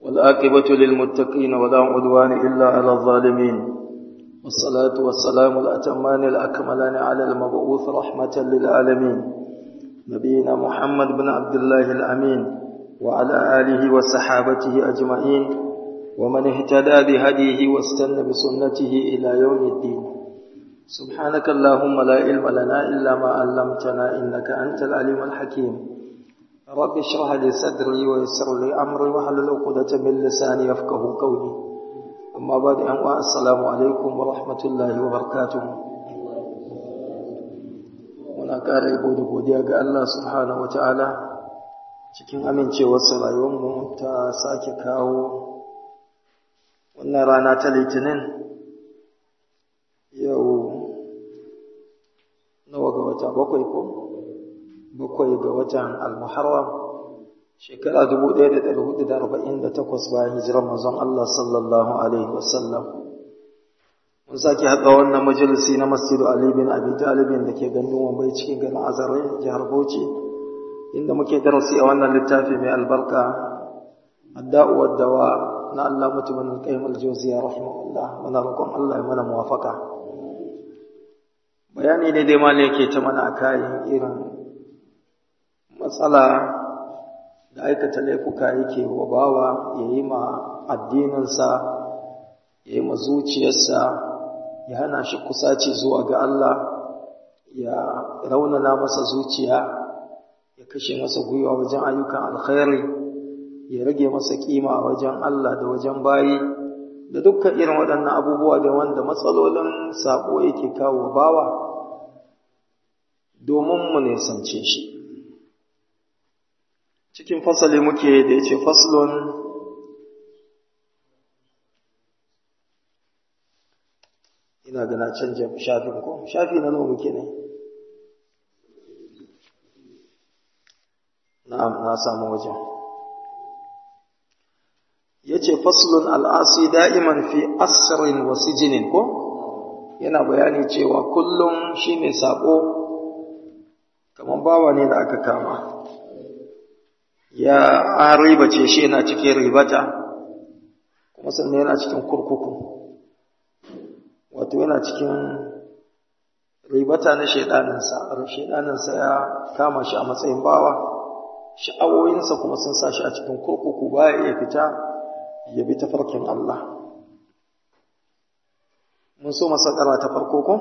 والآقبة للمتقين ولا عدوان إلا على الظالمين والصلاة والسلام الأتمان الأكملان على المبعوث رحمة للعالمين نبينا محمد بن عبد الله الأمين وعلى آله وصحابته أجمعين ومن اهتدى بهديه واستنى بسنته إلى يوم الدين سبحانك اللهم لا علم لنا إلا ما علمتنا إنك أنت العليم الحكيم رب اشرح لي صدري ويسر لي أمري واحلل عقدة من لساني يفقه قولي أما بعد أن السلام عليكم ورحمة الله وبركاته muna ƙara yabo da godiya ga Allah subhanahu wa ta'ala cikin amincewarsa rayuwarmu ta sake kawo wannan rana ta litinin yau nawa ga wata bakwai ko bakwai ga watan al-muharram shekara 1448 bayan hijirar manzon Allah sallallahu alaihi wasallam mun sake haɗa wannan majalisi na masjidu Ali bin Abi Talib da ke gandun Wambai cikin garin Azare jihar Bauchi inda muke darasi a wannan littafi mai albarka Adda'u wad-dawa na Allah mutumin Qayyim al-Jawziyya rahimahullah muna roƙon Allah ya mana muwafaka bayani ne dai malai yake ta mana akan irin matsala da aikata laifuka yake wa bawa yayi ma addininsa yayi ma zuciyarsa ya hana shi kusaci zuwa ga Allah ya raunana masa zuciya ya kashe masa gwiwa wajen ayyukan alkhairi ya rage masa kima wajen Allah da wajen bayi da dukkan irin waɗannan abubuwa da wanda matsalolin sabo yake kawo bawa domin mu nisance shi cikin fasali muke da ya ce faslon ina gana canja shafin ko shafi na nawa muke ne na'am na samu wajen yace faslun al'asi da'iman fi asrin wa sijinin ko yana bayani cewa kullum shine sabo kaman bawa ne da aka kama ya an ribace shi yana cikin ribata kuma sannan yana cikin kurkuku wato yana cikin ribata na shaidaninsa shaidaninsa ya kama shi a matsayin bawa sha'awoyinsa kuma sun sa shi a cikin kurkuku baya iya fita ya bi ta farkin Allah mun so masakara ta farko ko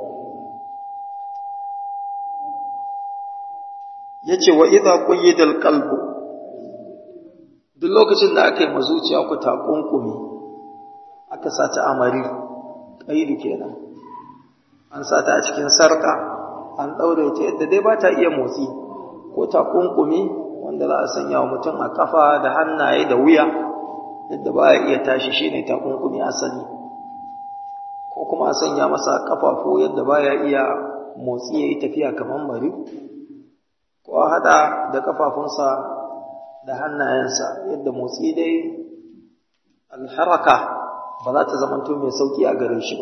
yace wa idza qayyida alqalbu duk lokacin da aka yi mazuciya ku ta kunkumi aka sa ta amari ƙaidu kenan an sa ta a cikin sarƙa an ɗaure ta yadda dai ba ta iya motsi ko ta kunkumi wanda za a sanya wa mutum a kafa da hannaye da wuya yadda ba ya iya tashi shi ne ta kunkumi asali ko kuma a sanya masa kafafu yadda ba ya iya motsi ya yi tafiya kamar mari ko a haɗa da kafafunsa da hannayensa yadda motsi dai alharaka ba za ta zamanto mai sauki a gare shi ba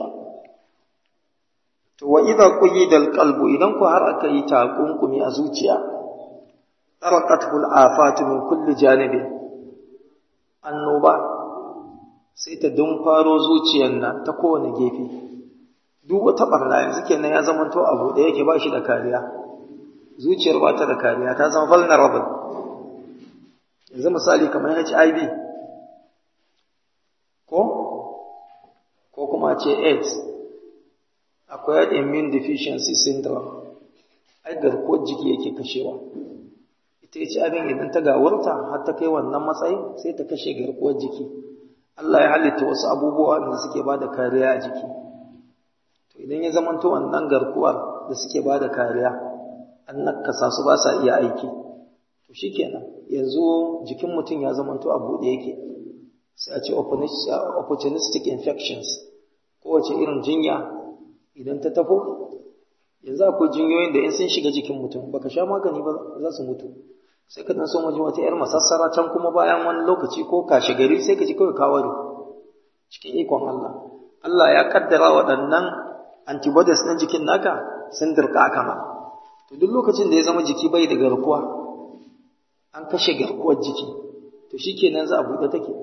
to wa idza quyida alqalbu idan ku har aka yi takunkumi a zuciya taraqatul afatu min kulli janibi annoba sai ta faro zuciyar nan ta kowane gefe duk wata barna yanzu kenan ya zamanto abu da yake ba shi da kariya zuciyar ba ta da kariya ta zama vulnerable yanzu misali kamar HIV ko ko kuma ce AIDS acquired immune deficiency syndrome ai garkuwar jiki yake kashewa ita ce abin idan ta gawurta har ta kai wannan matsayi sai ta kashe garkuwar jiki Allah ya halitta wasu abubuwa da suke ba da kariya a jiki to idan ya zamanto wannan garkuwar da suke ba da kariya an nakasa su ba sa iya aiki to shikenan yanzu jikin mutum ya zamanto a buɗe yake sai a ce opportunistic infections kowace irin jinya idan ta tafo yanzu akwai jinyoyin da in sun shiga jikin mutum baka sha magani ba za su mutu sai ka dan so waje wata yar masassara can kuma bayan wani lokaci ko kashe gari sai ka ji kawai kawari cikin ikon Allah Allah ya kaddara waɗannan antibodies ɗin jikin naka sun dirka aka ma to duk lokacin da ya zama jiki bai da garkuwa an kashe garkuwar jiki to shikenan za a buɗe take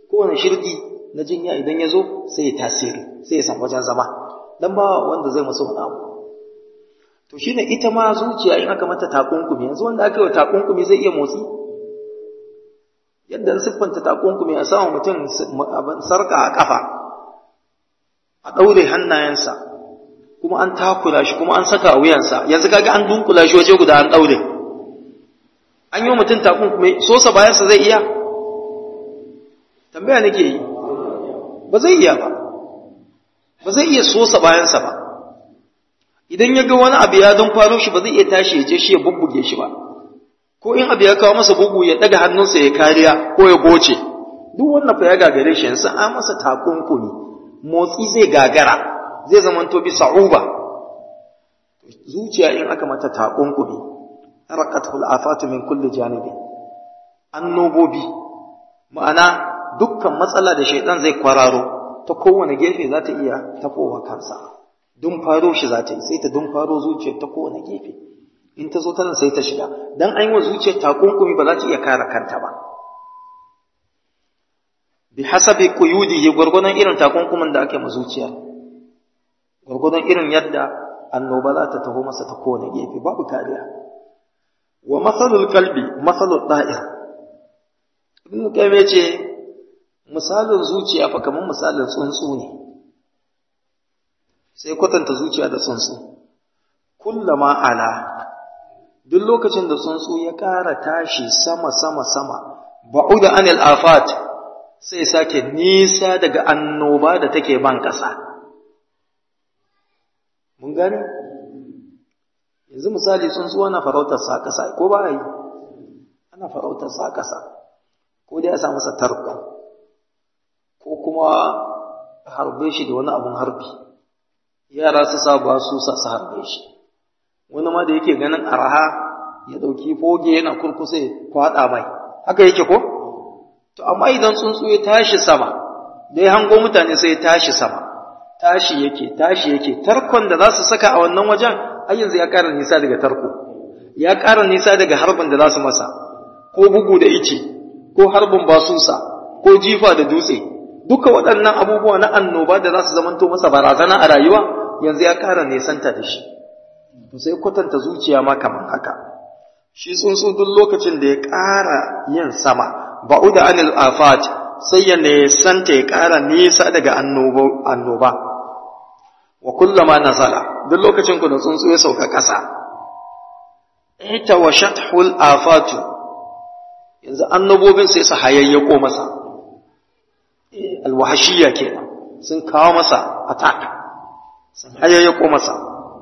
kowane shirgi na jinya idan ya zo sai ya tasiri sai ya samu wajen zama dan ba wanda zai masa wani abu to shine ita ma zuciya in aka mata takunkumi yanzu wanda aka yi wa takunkumi zai iya motsi yadda siffanta takunkumi a samu mutum sarka a kafa a ɗaure hannayensa kuma an takura shi kuma an saka a wuyansa yanzu kaga an dunkula shi waje guda an ɗaure an yi mutum takunkumi sosa bayansa zai iya tambaya nake yi ba zai iya ba ba zai iya sosa bayansa ba idan ya ga wani abu ya don faro shi ba zai iya tashi ya je shi ya bubbuge shi ba ko in abu ya kawo masa bugu ya daga hannunsa ya kariya ko ya goce duk wannan fa ya gagare shi yanzu an masa takunkumi motsi zai gagara zai zama to bi sa'uba zuciya in aka mata takunkumi raqatul afatu min kulli janibi annobobi ma'ana dukkan matsala da shaidan zai kwararo ta kowane gefe za ta iya tafowa kansa dun faro shi za ta yi sai ta dun faro zuciyar ta kowane gefe in ta zo tana sai ta shiga dan an yi wa zuciyar takunkumi ba za ta iya kare kanta ba bi hasabi quyudihi gurgudan irin takunkumin da ake ma zuciya gurgudan irin yadda annoba za ta taho masa ta kowane gefe babu kariya wa masalul kalbi masalul da'ir ibn qayyim yace misalin zuciya fa kamar misalin tsuntsu ne sai kwatanta zuciya da tsuntsu kullama ala duk lokacin da tsuntsu ya ƙara tashi sama sama sama ba'uda anil afat sai sake nisa daga annoba da take ban ƙasa mun gane yanzu misali tsuntsu ana farautar sa ƙasa ko ba yi ana farautar sa ƙasa ko dai a sa masa tarko ko kuma harbe shi da wani abun harbi yara su sa ba su sa su harbe shi wani ma da yake ganin araha ya dauki foge yana kurkusa ya kwada mai haka yake ko to amma idan tsuntsu ya tashi sama da ya hango mutane sai ya tashi sama tashi yake tashi yake tarkon da za su saka a wannan wajen ai yanzu ya ƙara nisa daga tarko ya ƙara nisa daga harbin da za su masa ko bugu da ice ko harbin basusa ko jifa da dutse duka waɗannan abubuwa na annoba da za su zamanto masa barazana a rayuwa yanzu ya ƙara nesanta da shi to sai kwatanta zuciya ma kamar haka shi tsuntsu duk lokacin da ya ƙara yin sama ba'uda anil afat sai ya nesanta ya ƙara nisa daga annoba wa kullama nazala duk lokacin ku da tsuntsu ya sauka ƙasa ita wa shathul afatu yanzu annobobin sai su hayayyako masa alwahashiyya kenan sun kawo masa attack sun hayayyako masa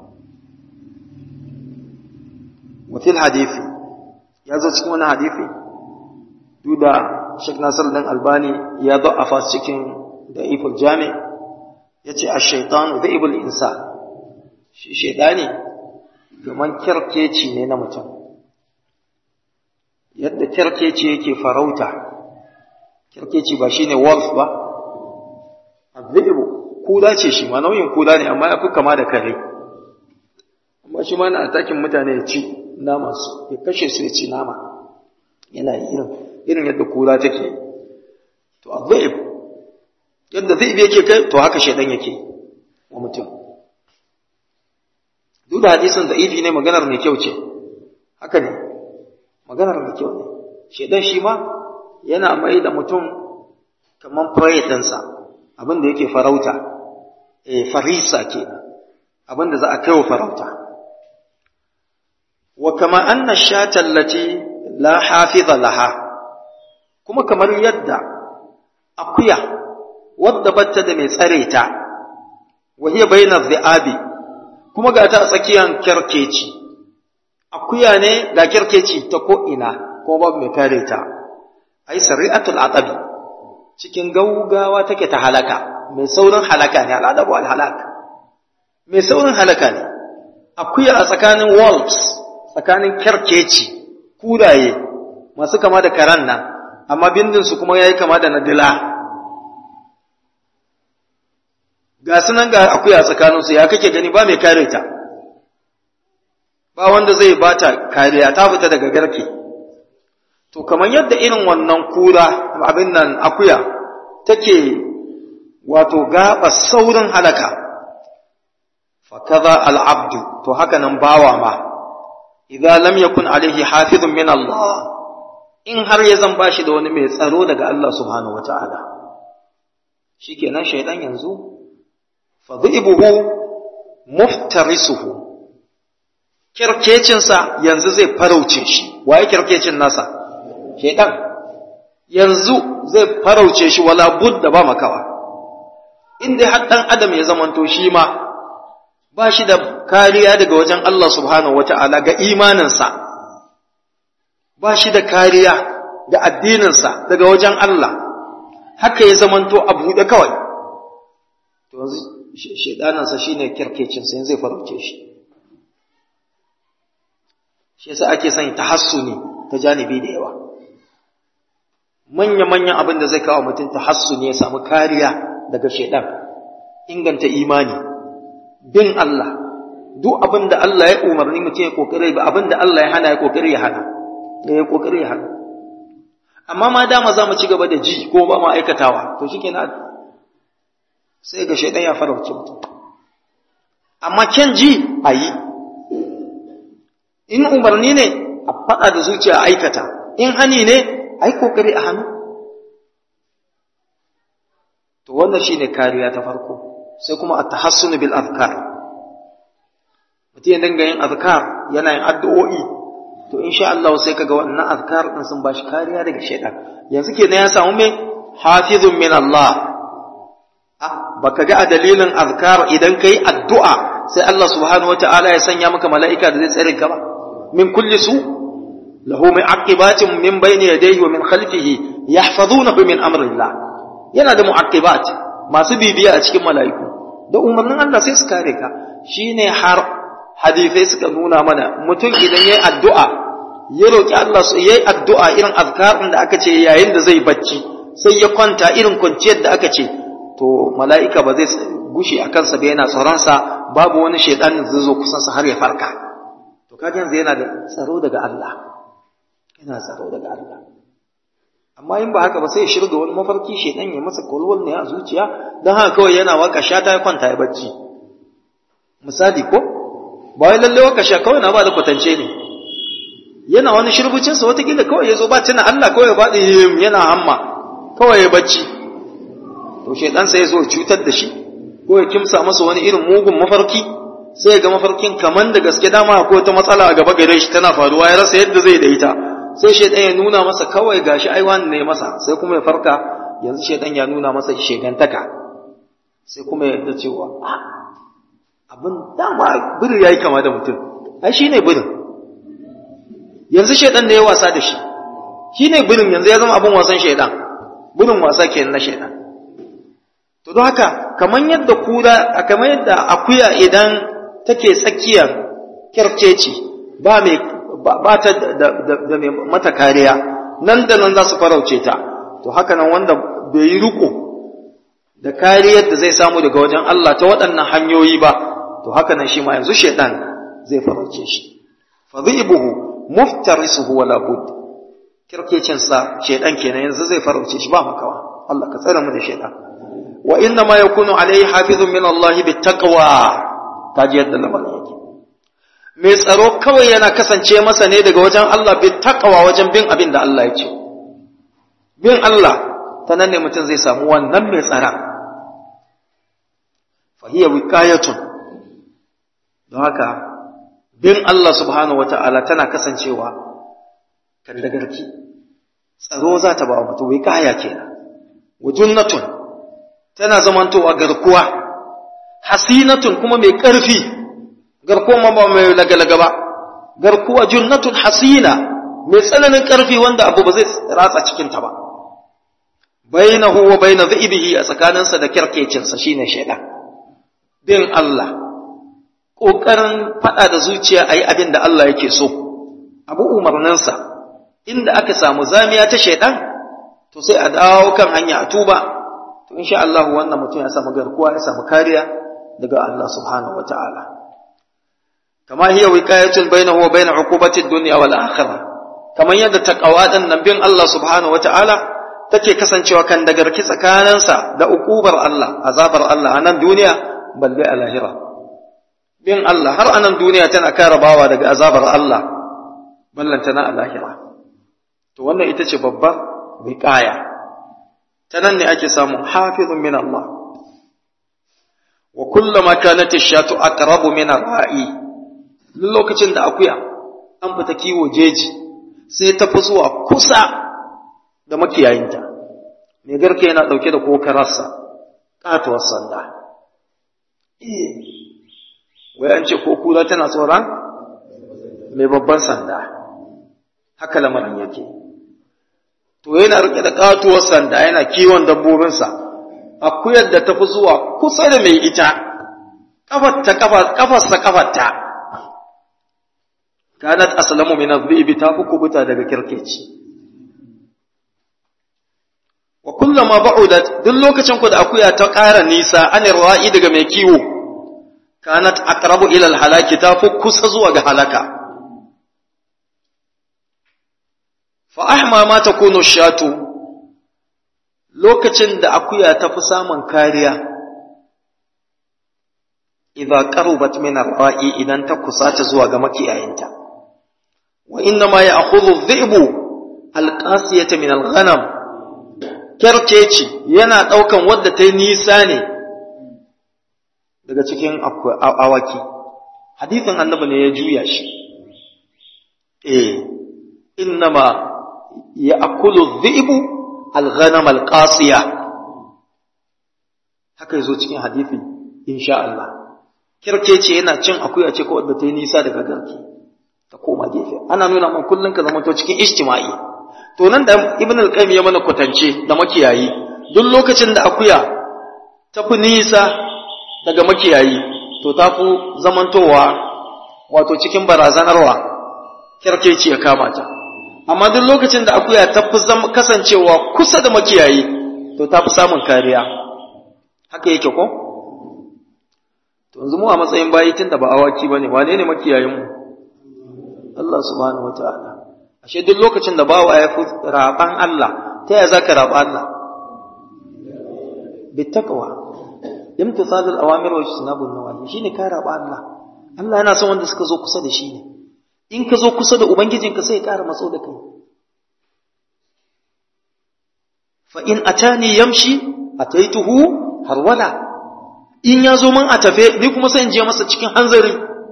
wafil hadithi ya zo cikin wani hadithi duk da Sheikh Nasir dan Albani ya da'afa cikin da iful jami ya ce a shaitan zaibul insa shi shaidani kamar kyarkeci ne na mutum yadda kyarkeci yake farauta kyarkeci ba shine wolf ba azzibu kuda ce shi ma nauyin kuda ne amma yafi kama da kare amma shi ma na atakin mutane ya ci nama su ya kashe su ya ci nama yana irin irin yadda kuda take to azzib yadda zaibi yake kai to haka shedan yake wa mutum duk da hadisin da ifi ne maganar mai kyau ce haka ne maganar mai kyau ne shedan shi ma yana mai da mutum kamar prey ɗinsa abin da yake farauta eh farisa ke abin da za a kai wa farauta wa kama anna shata allati la hafiza laha kuma kamar yadda akuya wadda batta da mai tsare ta wa hiya bayna dhi'abi kuma ga ta a tsakiyar kyarkeci akuya ne ga kyarkeci ta ko ina ko babu mai kare ta ai sari'atul aqabi cikin gaugawa take ta halaka mai saurin halaka ne al'adabu al halak mai saurin halaka ne akuya a tsakanin wolves tsakanin kyarkeci kuraye masu kama da karan nan amma bindin su kuma yayi kama da na dila ga sunan ga akuya tsakanin su ya kake gani ba mai kare ta ba wanda zai bata kariya ta fita daga garke to kamar yadda irin wannan kura abin nan akuya take wato gaba saurin halaka fa kaza al'abdu to haka nan bawa ma idza lam yakun alaihi hafizun min Allah in har ya zan bashi da wani mai tsaro daga Allah subhanahu wata'ala shikenan shaydan yanzu fa dhibuhu muftarisuhu kirkecinsa yanzu zai farauce shi waye kirkecin nasa shaydan yanzu zai farauce shi wala budda ba makawa inda har dan adam ya zamanto shi ma ba shi da kariya daga wajen Allah subhanahu wata'ala ga imaninsa ba shi da kariya ga addininsa daga wajen Allah haka ya zamanto a buɗe kawai to yanzu shaidanansa shine kirkecinsa yanzu zai farauce shi shi yasa ake son tahassuni ta janibi da yawa manya-manyan abin da zai kawo mutum tahassuni ya samu kariya daga shaidan inganta imani bin Allah duk abin da Allah ya umarni mutum ya kokari ba abin da Allah ya hana ya kokari ya hana ya kokari ya hana amma ma dama za mu ci gaba da ji ko ba mu aikatawa to shikenan sai ga shaidan ya farauce mutum amma kyan ji a yi in umarni ne a faɗa da zuciya a aikata in hani ne a yi kokari a hannu to wannan shine kariya ta farko sai kuma at-tahassun bil azkar mutum ya dinga yin azkar yana yin addu'o'i to insha Allah sai kaga wannan azkar din sun bashi kariya daga shaytan yanzu kenan ya samu me hafizun min Allah ah baka ga a dalilin azkar idan kai addu'a sai Allah subhanahu wataala ya sanya maka mala'ika da zai tsare ka ba min kulli su lahu mu'aqibatin min bayni yadayhi wa min khalfihi yahfazunahu min amrillah yana da mu'aqibat masu bibiya a cikin mala'iku da umarnin Allah sai su kare ka shine har hadisai suka nuna mana mutum idan yayi addu'a ya roki Allah su yayi addu'a irin azkarin da aka ce yayin da zai bacci sai ya kwanta irin kwanciyar da aka ce to mala'ika ba zai gushe a kansa ba yana tsaron sa babu wani shaytan da zai zo kusan sa har ya farka to kaga yanzu yana da tsaro daga Allah yana tsaro daga Allah amma in ba haka ba sai ya shirga wani mafarki shedan ya masa kolwal ne a zuciya don haka kawai yana waka shata ya kwanta ya bacci misali ko ba wai lalle waka sha kawai na ba da kwatance ne yana wani shirbucin sa watakila kawai ya zo ba tuna Allah kawai ba da yana hamma kawai ya bacci to shedan sai ya zo cutar da shi ko ya kimsa masa wani irin mugun mafarki sai ya ga mafarkin kaman da gaske dama ko ta matsala a gaba gare shi tana faruwa ya rasa yadda zai da ita sai shaidan ya nuna masa kawai gashi ai wani ne masa sai kuma ya farka yanzu shaidan ya nuna masa shegantaka sai kuma ya yarda cewa abin dama biri yayi kama da mutum ai shine birin yanzu shaidan da ya wasa da shi shine birin yanzu ya zama abin wasan shaidan birin wasa kenan na shaidan to don haka kamar yadda kura kamar yadda akuya idan take tsakiyar kyarkeci ba mai ba ta da mai mata kariya nan da nan za su farauce ta to haka nan wanda bai yi riko da kariyar da zai samu daga wajen Allah ta waɗannan hanyoyi ba to haka nan shi ma yanzu shaitan zai farauce shi fa dhibuhu muftarisuhu wala bud kirkecin sa shaitan kenan yanzu zai farauce shi ba makawa Allah ka tsare mu da shaitan wa inna ma yakunu alayhi hafizun min Allah bittaqwa kaji yadda lamarin yake mai tsaro kawai yana kasance masa ne daga wajen Allah bi takawa wajen bin abin da Allah ya ce bin Allah ta nan ne mutum zai samu wannan mai tsara fahiya wikayatun don haka bin Allah subhanahu wata'ala tana kasancewa kan dagarki tsaro za ta ba wa mutum wikaya kenan wajunnatun tana zamantowa garkuwa hasinatun kuma mai ƙarfi garkuwa ma ba mai lagalaga ba garkuwa junnatun hasina mai tsananin ƙarfi wanda abu ba zai ratsa cikinta ba bainahu wa baina dhibihi a tsakaninsa da kirkecinsa shine shaidan bin Allah ƙoƙarin faɗa da zuciya a yi abin da Allah yake so abu umarninsa inda aka samu zamiya ta shaidan to sai a dawo kan hanya a tuba to insha Allah wannan mutum ya samu garkuwa ya samu kariya daga Allah subhanahu wa ta'ala kama hiya wiqayatun bainahu wa bain uqubati ad-dunya wal akhirah kamar yadda taqwa din nan bin Allah subhanahu wa ta'ala take kasancewa kan dagarki tsakaninsa da ukubar Allah azabar Allah a nan duniya balle a lahira bin Allah har a nan duniya tana kare bawa daga azabar Allah ballantana a lahira to wannan ita ce babbar wiqaya ta nan ne ake samun hafizun min Allah wa kullama kanat ash-shatu aqrabu min ar-ra'i lokacin da akuya an fita kiwo jeji sai ta fi zuwa kusa da makiyayinta mai garke yana dauke da kokararsa katuwar sanda wai an ce ko kura tana tsoron mai babban sanda haka lamarin yake to yana rike da katuwar sanda yana kiwon dabbobinsa akuyar da tafi zuwa kusa da mai ita kafarta kafarsa kafarta kanat aslamu min adh-dhibi ta fi kubuta daga kirkeci wa kullama ba'udat duk lokacin ku da akuya ta ƙara nisa anir ra'i daga mai kiwo kanat aqrabu ila al-halaki ta fi kusa zuwa ga halaka fa ahma ma takunu shatu lokacin da akuya ta fi samun kariya idza qarubat min ar-ra'i idan ta kusata zuwa ga makiyayinta wa inna ma ya'khudhu adh-dhi'bu al-qasiyata min al-ghanam kerkeci yana daukan wadda ta yi nisa ne daga cikin awaki hadithin annabi ne ya juya shi eh innama ya'kulu adh-dhi'bu al-ghanam al-qasiya haka yazo cikin hadisi insha Allah kirkece yana cin akuya ce ko wadda ta yi nisa daga garki ta koma gefe ana nuna man kullun ka zama to cikin ijtima'i to nan da ibn al-qayyim ya mana kwatance da makiyayi duk lokacin da akuya ta fi nisa daga makiyayi to ta fi zamantowa wato cikin barazanarwa kirkece ya kama ta amma duk lokacin da akuya ta fi kasancewa kusa da makiyayi to ta fi samun kariya haka yake ko to yanzu mu a matsayin bayi tun da ba awaki ba ne wane ne makiyayin mu Allah subhanahu wa ta'ala ashe duk lokacin da bawa ya fi raban Allah ta yaya zaka raba Allah bittaqwa imtithalul awamir wa ijtinabun nawahi shine ka raba Allah Allah yana son wanda suka zo kusa da shi ne in ka zo kusa da ubangijinka sai ya ƙara matso da kai fa in atani yamshi ataituhu harwala in ya zo man a tafe ni kuma sai in je masa cikin hanzari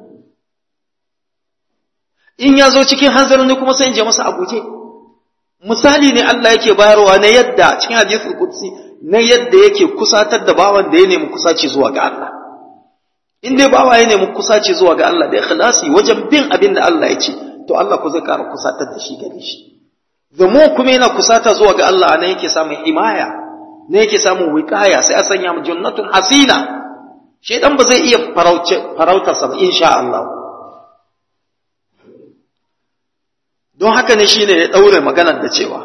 in ya zo cikin hanzari ni kuma sai in je masa a guje misali ne Allah yake bayarwa na yadda cikin hadisul qudsi na yadda yake kusatar da bawan da ya nemi kusaci zuwa ga Allah in dai bawa ya nemi kusaci zuwa ga Allah da ikhlasi wajen bin abin da Allah ya ce to Allah ku zai ƙara kusatar da shi gare shi zamo kuma yana kusata zuwa ga Allah anan yake samun imaya ne yake samun wiqaya sai a sanya mu jannatun hasina shedan ba zai iya farautar sa ba insha Allah don haka ne shine ya daure maganar da cewa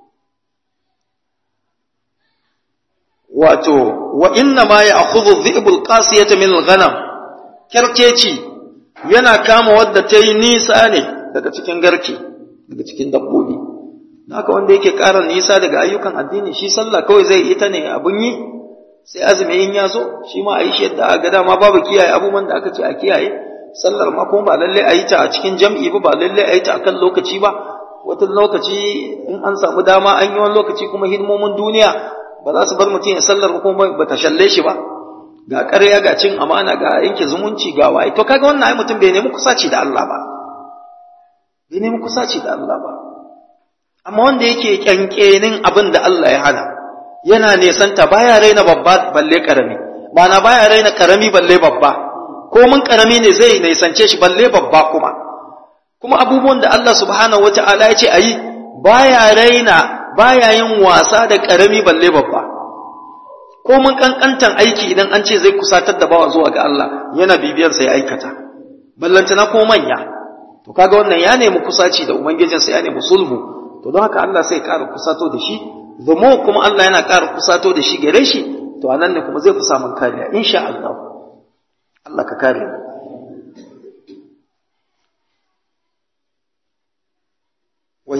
wato wa inna ma ya'khudhu dhi'bul qasiyata min al-ghanam kerkeci yana kama wadda ta yi nisa ne daga cikin garke daga cikin dabbobi haka wanda yake ƙara nisa daga ayyukan addini shi sallah kawai zai ita ne abun yi sai azumi in ya zo shi ma a yi shi yadda aka dama babu kiyaye abubuwan da aka ce a kiyaye sallar ma kuma ba lalle a yi ta a cikin jam'i ba ba lalle a yi ta akan lokaci ba wata lokaci in an samu dama an yi wani lokaci kuma hidimomin duniya ba za su bar mutum ya sallar kuma ba ta shalle shi ba ga ƙarya ga cin amana ga yanke zumunci ga waye to kaga wannan ai mutum bai nemi kusaci da Allah ba bai nemi kusaci da Allah ba amma wanda yake kyankyanin abin da Allah ya hana yana nesanta baya raina babba balle karami ba na baya raina karami balle babba ko mun karami ne zai nesance shi balle babba kuma kuma abubuwan da Allah subhanahu wata'ala ya ce ayi baya raina baya yin wasa da karami balle babba ko mun kankantan aiki idan an ce zai kusatar da bawa zuwa ga Allah yana bibiyar sa ya aikata ballantana ko manya to kaga wannan ya nemi kusaci da ubangijinsa ya nemi sulhu to don haka Allah sai ƙara kusato da shi zamo kuma Allah yana ƙara kusato da shi gare shi to anan ne kuma zai fi samun kariya insha Allah Allah ka kare mu wa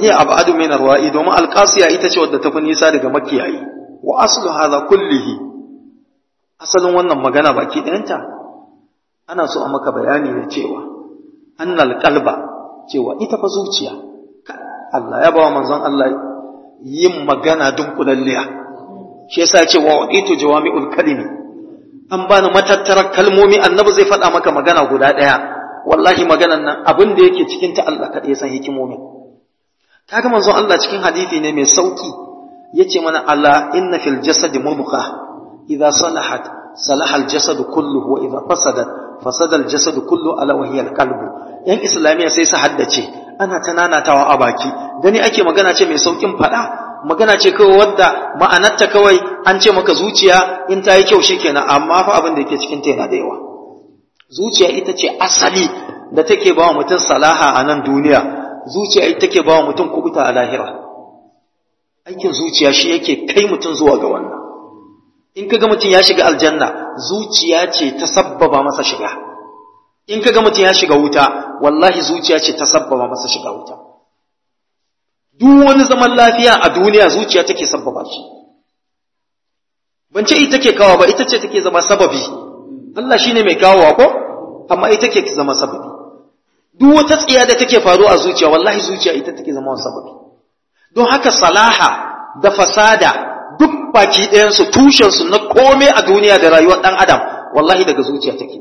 hiya abadu min arwa'i domin alqasiya ita ce wadda tafi nisa daga makiyayi wa aslu hadha kullihi asalin wannan magana baki ɗayanta ana so a maka bayani ne cewa annal qalba cewa ita fa zuciya Allah ya bawa manzon Allah yin magana dunkulalliya shi yasa ya ce wa waditu jawami'ul kalimi an bani matattarar kalmomi annabi zai faɗa maka magana guda ɗaya wallahi maganan nan abin da yake cikin ta Allah kaɗai ya san hikimomin kaga manzon Allah cikin hadisi ne mai sauki yace mana ala inna fil jasadi mudghah idza salahat salaha al jasad kulluhu wa idza fasadat fasada al jasad kullu ala wa hiya al qalbu yan islamiya sai su haddace ana ta nanatawa a baki gani ake magana ce mai saukin fada magana ce kawai wadda ma'anarta kawai an ce maka zuciya in ta yi kyau shikenan amma fa abin da yake cikin ta yana da yawa zuciya ita ce asali da take ba wa mutum salaha a nan duniya zuciya ita take ba wa mutum kubuta a lahira aikin zuciya shi yake kai mutum zuwa ga wannan in kaga mutum ya shiga aljanna zuciya ce ta sabbaba masa shiga in kaga mutum ya shiga wuta wallahi zuciya ce ta sabbaba masa shiga wuta duk wani zaman lafiya a duniya zuciya take sabbaba shi ban ce ita take kawo ba ita ce take zama sababi Allah shine mai kawowa ko amma ita take zama sababi duk wata tsiya da take faruwa a zuciya wallahi zuciya ita take zama sababi don haka salaha da fasada duk baki ɗayansu tushensu na komai a duniya da rayuwar ɗan adam wallahi daga zuciya take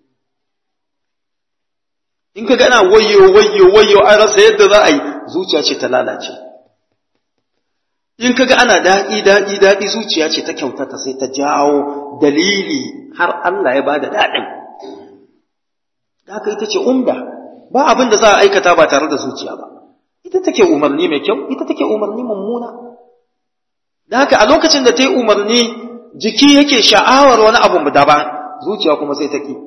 in ka gana wayo wayo wayo an rasa yadda za a yi zuciya ce ta lalace in ka ga ana daɗi daɗi daɗi zuciya ce ta kyautata sai ta jawo dalili har Allah ya bada daɗin da haka ita ce umda ba abin da za a aikata ba tare da zuciya ba ita take umarni mai kyau ita take umarni mummuna da haka a lokacin da ta yi umarni jiki yake sha'awar wani abu daban zuciya kuma sai ta ki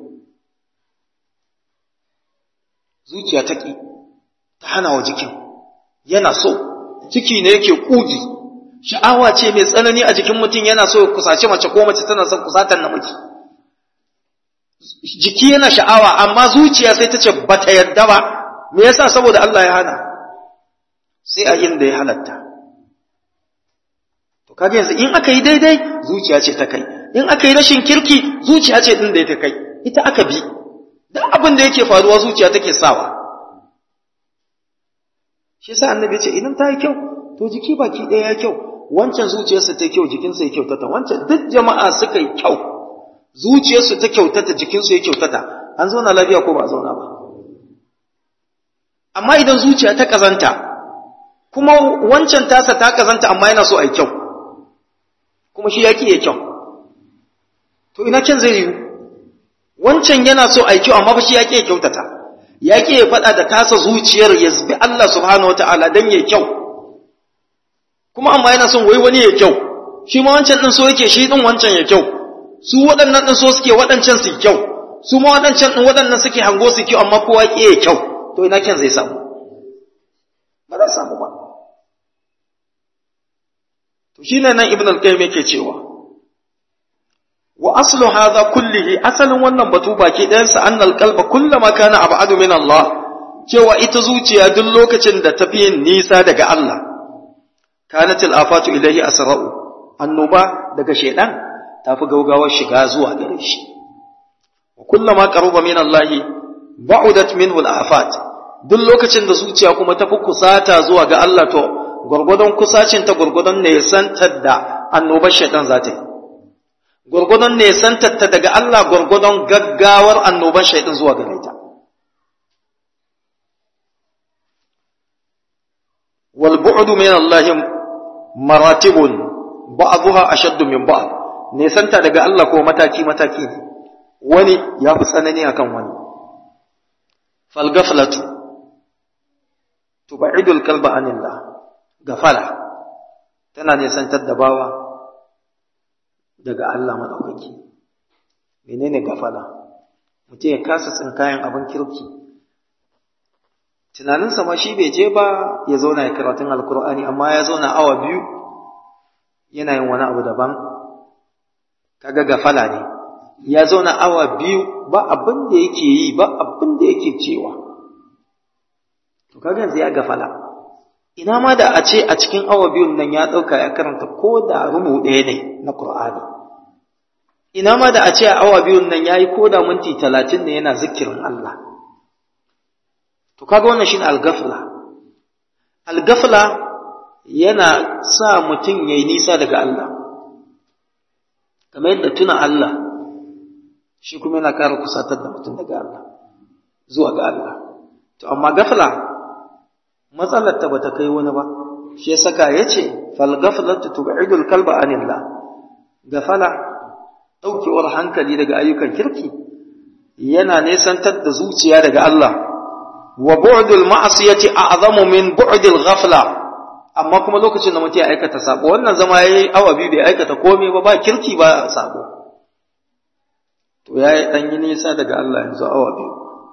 zuciya ta ki ta hana wa jikin yana so ciki ne yake kugi sha'awa ce mai tsanani a jikin mutum yana so kusace mace ko mace tana son kusatar namiji jiki yana sha'awa amma zuciya sai ta ce ba ta yarda ba me yasa saboda Allah ya hana sai a inda ya halatta to kaga yanzu in aka yi daidai zuciya ce ta kai in aka yi rashin kirki zuciya ce din da ta kai ita aka bi duk abin da yake faruwa zuciya take sawa shi yasa annabi ya ce idan ta yi kyau to jiki baki ɗaya ya kyau wancan zuciyarsa ta kyau jikinsa ya kyautata wancan duk jama'a suka yi kyau zuciyarsu ta kyautata jikinsu ya kyautata an zauna lafiya ko ba a zauna ba amma idan zuciya ta kazanta kuma wancan tasa ta kazanta amma yana so a yi kyau kuma shi yaki ya kyau to ina kyan zai yiwu wancan yana so a yi kyau amma fa shi yaki ya kyautata yaki ya faɗa da tasa zuciyar ya zubi Allah subhanahu wataala dan ya kyau kuma amma yana son wai wani ya kyau shi ma wancan din so yake shi din wancan ya kyau su waɗannan din so suke waɗancan su kyau su ma waɗancan din waɗannan suke hango su kyau amma kowa ke ya kyau to ina kyan zai samu ba za samu ba to shine nan ibn al-qayyim yake cewa wa aslu hadha kullihi asalin wannan batu baki ɗayan sa annal qalba kullama kana ab'adu min Allah cewa ita zuciya duk lokacin da tafi yin nisa daga Allah kanat al-afatu ilayhi asra'u annoba daga shaydan tafi gaugawar shiga zuwa gare shi wa kullama qaruba min Allah ba'udat minhu al-afat duk lokacin da zuciya kuma tafi kusata zuwa ga Allah to gurgudun kusacin ta gurgudun ne santar da annobar shaytan za ta yi gurgudun ne santar ta daga Allah gurgudun gaggawar annobar shaytan zuwa gare ta wal bu'du min Allah maratibun ba'dha ashaddu min ba'd ne santa daga Allah ko mataki mataki ne wani ya fi tsanani akan wani fal ghaflatu tub'idul qalba anillah gafala tana nisantar da bawa daga Allah madaukaki menene gafala mutum ya kasa tsinkayen abin kirki tunaninsa ma shi bai je ba ya zauna ya karatun alkur'ani amma ya zauna awa biyu yana yin wani abu daban kaga gafala ne ya zauna awa biyu ba abin da yake yi ba abin da yake cewa to kaga yanzu ya gafala ina ma da a ce a cikin awa biyun nan ya ɗauka ya karanta ko da rubu ɗaya ne na Kur'ani. ina ma da a ce a awa biyun nan ya yi ko da minti talatin ne yana zikirin Allah to kaga wannan shine algafla algafla yana sa mutum ya yi nisa daga Allah kamar yadda tuna Allah shi kuma yana ƙara kusatar da mutum daga Allah zuwa ga Allah to amma gafla matsalar ta bata kai wani ba shi saka yace fal ghaflatu tub'idul kalba anillah gafala daukewar hankali daga ayyukan kirki yana nesantar da zuciya daga Allah wa bu'dul ma'siyati a'zamu min bu'dil ghafla amma kuma lokacin da mutum ya aikata sabo wannan zama yayi awa biyu bai aikata komai ba ba kirki ba sabo to yayi dan yi nisa daga Allah yanzu awa biyu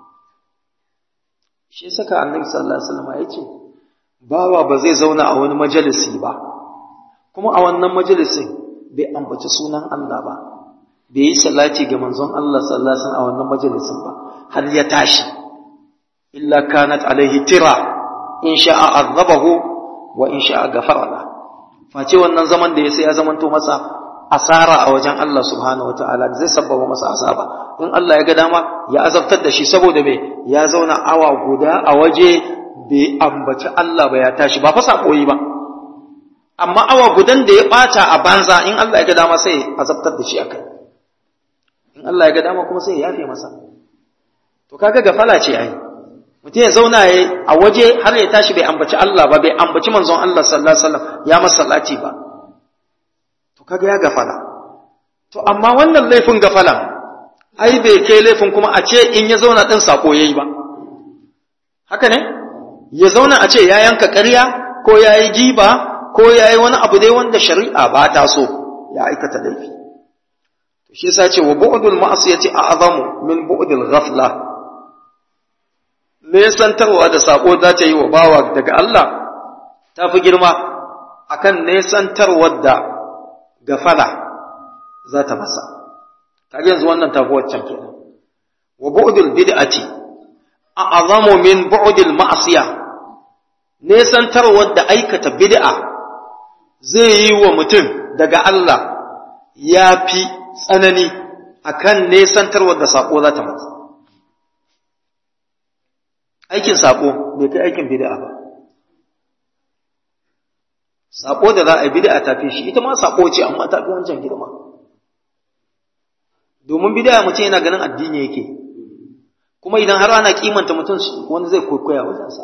shi saka annabi sallallahu alaihi wasallam yace bawa ba zai zauna a wani majalisi ba kuma a wannan majalisin bai ambaci sunan Allah ba bai yi salati ga manzon Allah sallallahu alaihi wasallam a wannan majalisin ba har ya tashi illa kanat alaihi tira in sha'a azabahu wa in sha'a ghafara la face wannan zaman da ya sai ya zamanto masa asara a wajen Allah subhanahu wataala zai sabbaba masa azaba in Allah ya ga dama ya azabtar da shi saboda me ya zauna awa guda a waje bai ambaci Allah ba ya tashi ba fa sakoyi ba amma awa gudan da ya bata a banza in Allah ya ga dama sai azabtar da shi akai in Allah ya ga dama kuma sai ya yafe masa to kaga gafala ce ai mutum ya zauna ya a waje har ya tashi bai ambaci Allah ba bai ambaci manzon Allah sallallahu alaihi wasallam ya masa salati ba to kaga ya gafala to amma wannan laifin gafala ai bai kai laifin kuma a ce in ya zauna din sako yayi ba haka ne ya zauna a ce ya yanka ƙarya ko ya yi giba ko ya yi wani abu dai wanda shari'a ba ta so ya aikata laifi to shi yasa ce wa bu'dul ma'siyati a'zamu min bu'dil ghafla nesantarwa da sako za ta yi wa bawa daga Allah ta fi girma akan nesantarwar da gafala za ta masa kaga yanzu wannan tafi waccan kenan wa bu'dul bid'ati a'zamu min bu'dil ma'siya nesantarwar da aikata bid'a zai yi wa mutum daga Allah ya fi tsanani akan nesantarwar da sako za ta masa aikin sako bai kai aikin bid'a ba sako da za a yi bid'a ta fi shi ita ma sako ce amma ta fi wancan girma domin bid'a mutum yana ganin addini yake kuma idan har ana kimanta mutum wani zai kwaikwaya wajensa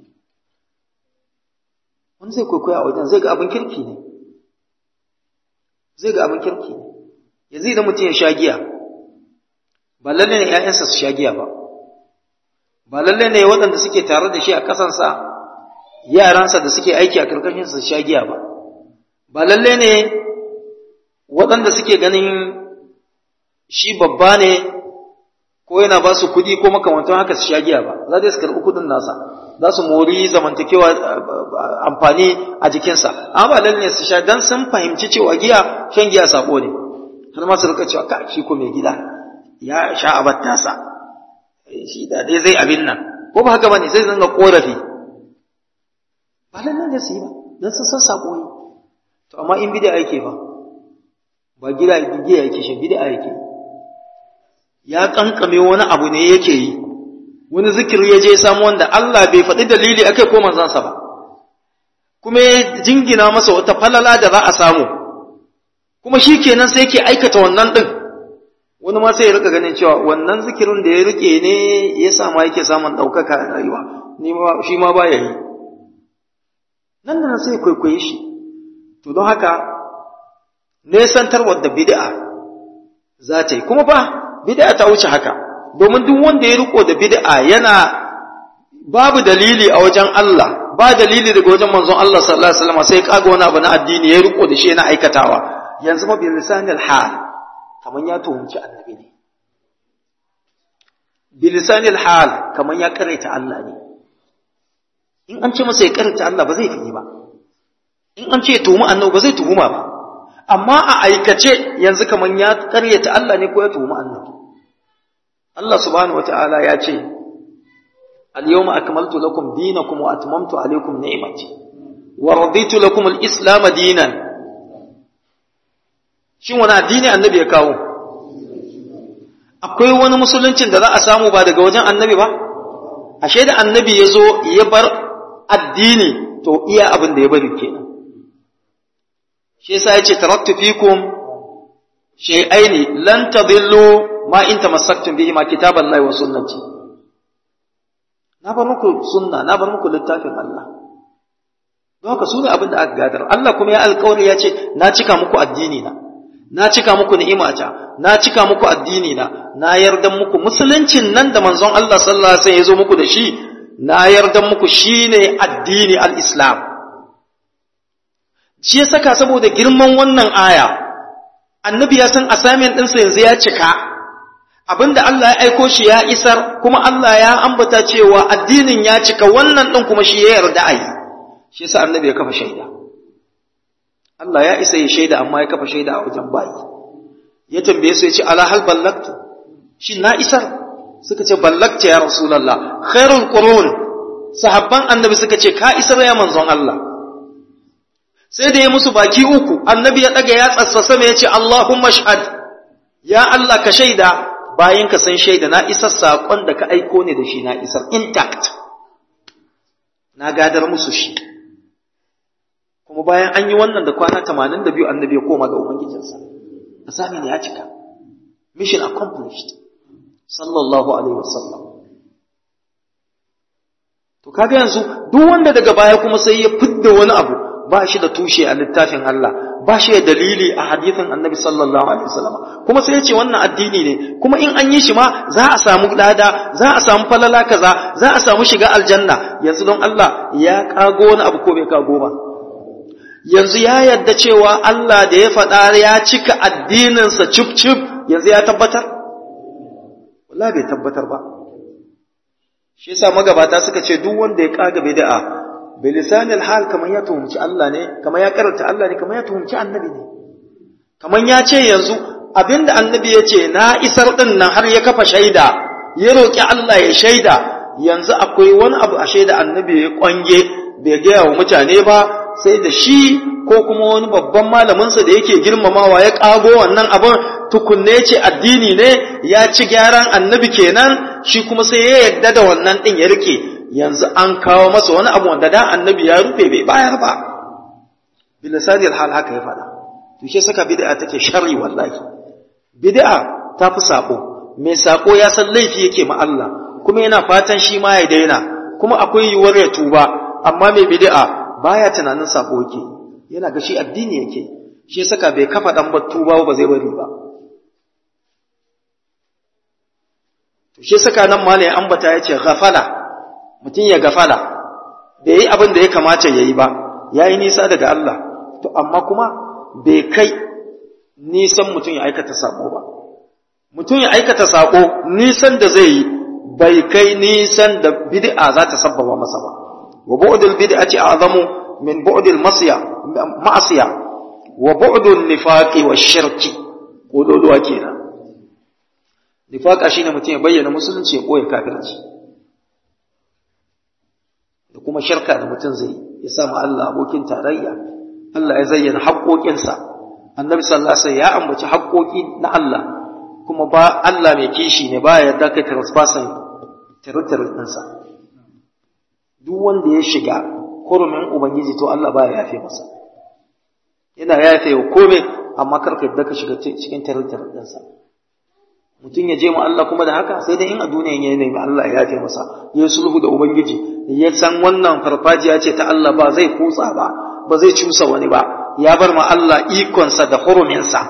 wani zai kwaikwaya wajen zai ga abin kirki ne zai ga abin kirki ne yanzu idan mutum ya sha giya ba lalle ne ‘ya'yansa su sha giya ba ba lalle ne waɗanda suke tare da shi a ƙasansa yaransa da suke aiki a ƙarƙashinsa su sha giya ba ba lalle ne waɗanda suke ganin shi babba ne ko yana ba su kuɗi ko makamantan haka su sha giya ba za su karɓi kuɗin nasa za su mori zamantakewa amfani a jikinsa amma ba lalle ne su sha dan sun fahimci cewa giya shan giya sako ne har ma su rika cewa ka shi ko mai gida ya sha abar tasa shi da dai zai abin nan ko ba haka bane zai zanga korafi ba lalle ne su yi ba dan sun san sako ne to amma in bid'a yake ba ba gida giya yake shi bid'a yake ya kankame wani abu ne yake yi wani zikiri ya je samu wanda Allah bai faɗi dalili akai ko manzansa ba kuma ya jingina masa wata falala da za a samu kuma shi kenan sai yake aikata wannan ɗin wani ma sai ya rika ganin cewa wannan zikirin da ya rike ne ya sama yake samun ɗaukaka a rayuwa ni ma shi ma ba ya yi nan da nan sai kwaikwaye shi to don haka nesantarwar da bid'a za ta yi kuma fa bid'a ta wuce haka domin duk wanda ya riko da bid'a yana babu dalili a wajen Allah ba dalili daga wajen manzon Allah sallallahu alaihi wasallam sai kaga wani abu na addini ya riko da shi yana aikatawa yanzu ma bil lisanil hal kaman ya tuhumci annabi ne bil lisanil hal kaman ya karaita Allah ne in an ce masa ya karaita Allah ba zai fi ba in an ce ya tuhumi annabi ba zai tuhuma ba amma a aikace yanzu kaman ya karyata Allah ne ko ya tuhumi annabi Allah subhanahu wataala ya ce al-yawma akmaltu lakum dinakum wa atmamtu alaykum ni'mati wa raditu lakum al-islam dinan shin wani addini annabi ya kawo akwai wani musuluncin da za a samu ba daga wajen annabi ba ashe da annabi ya zo ya bar addini to iya abin da ya bari kenan shi yasa yace taraktu fikum shay'aini lan tadillu ma in tamassaktum bihi ma kitaballahi wa sunnati na bar muku sunna na bar muku littafin Allah don haka sune abin da aka gadar Allah kuma ya alƙawari ya ce na cika muku addini na na cika muku ni'imata na cika muku addini na na yarda muku musuluncin nan da manzon Allah sallallahu alaihi wasallam ya zo muku da shi na yarda muku shine addini al-islam shi ya saka saboda girman wannan aya annabi ya san assignment ɗinsa yanzu ya cika abinda Allah ya aiko shi ya isar kuma Allah ya ambata cewa addinin ya cika wannan ɗin kuma shi ya yarda a yi shi yasa annabi ya kafa shaida Allah ya isa ya shaida amma ya kafa shaida a wajen bayi ya tambaye su ya ce ala hal ballagtu shin na isar suka ce ballagta ya rasulullah khairul qurun sahabban annabi suka ce ka isar ya manzon Allah sai da ya musu baki uku annabi ya daga ya tsassasa mai ya ce Allahumma shahad ya Allah ka shaida bayan ka san shaida na isar saƙon da ka aiko ne da shi na isar intact na gadar musu shi kuma bayan an yi wannan da kwana tamanin da biyu annabi ya koma ga ubangijinsa asami ne ya cika mission accomplished sallallahu alaihi wasallam to kaga yanzu duk wanda daga baya kuma sai ya fidda wani abu ba shi da tushe a littafin Allah ba shi da dalili a hadithin annabi sallallahu alaihi wasallam kuma sai ya ce wannan addini ne kuma in an yi shi ma za a samu lada za a samu falala kaza za a samu shiga aljanna yanzu don Allah ya kago wani abu ko bai kago ba yanzu ya yadda cewa Allah da ya faɗa ya cika addininsa cif cif yanzu ya tabbatar wallahi bai tabbatar ba shi yasa magabata suka ce duk wanda ya kaga bid'a bilisanil hal kamar ya tuhumci Allah ne kamar ya karanta Allah ne kamar ya tuhumci annabi ne kamar ya ce yanzu abinda annabi ya ce na isar din nan har ya kafa shaida ya roƙi Allah ya shaida yanzu akwai wani abu a shaida annabi ya kwange bai gaya wa mutane ba sai da shi ko kuma wani babban malaminsa da yake girmamawa ya ƙago wannan abin tukunne ce addini ne ya ci gyaran annabi kenan shi kuma sai ya yarda da wannan ɗin ya rike yanzu an kawo masa wani abu wanda da annabi ya rufe bai bayar ba bilisani hal haka ya faɗa to shi saka bid'a take sharri wallahi bid'a ta fi sako mai sako ya san laifi yake ma Allah kuma yana fatan shi ma ya daina kuma akwai yiwuwar ya tuba amma mai bid'a baya tunanin sako yake yana ga shi addini yake shi saka bai kafa dan tuba ba zai bari ba to shi saka nan malai ambata yace ghafala mutum ya gafala bai yi abin da ya kamata ya yi ba ya yi nisa daga Allah to amma kuma bai kai nisan mutum ya aikata sako ba mutum ya aikata sako nisan da zai yi bai kai nisan da bid'a za ta sabbaba masa ba wa bu'dul bid'ati a'zamu min bu'dil masiya ma'asiya wa bu'dul nifaqi wa shirki kododuwa kenan nifaqa shine mutum ya bayyana musulunci ya koya kafirci da kuma shirka da mutum zai ya samu Allah abokin tarayya Allah ya zayyana haƙoƙinsa annabi sallallahu alaihi wasallam ya ambaci haƙoƙi na Allah kuma ba Allah mai kishi ne ba ya yarda kai trespassing territory ɗinsa duk wanda ya shiga hurumin ubangiji to Allah ba ya yafe masa yana yafe wa kome amma kar ka yarda ka shiga cikin territory ɗinsa mutum ya je mu Allah kuma da haka sai dai in a duniya ya nemi Allah ya yafe masa ya sulhu da ubangiji ya san wannan farfajiya ce ta Allah ba zai kutsa ba ba zai cusa wani ba ya bar ma Allah ikonsa da huruminsa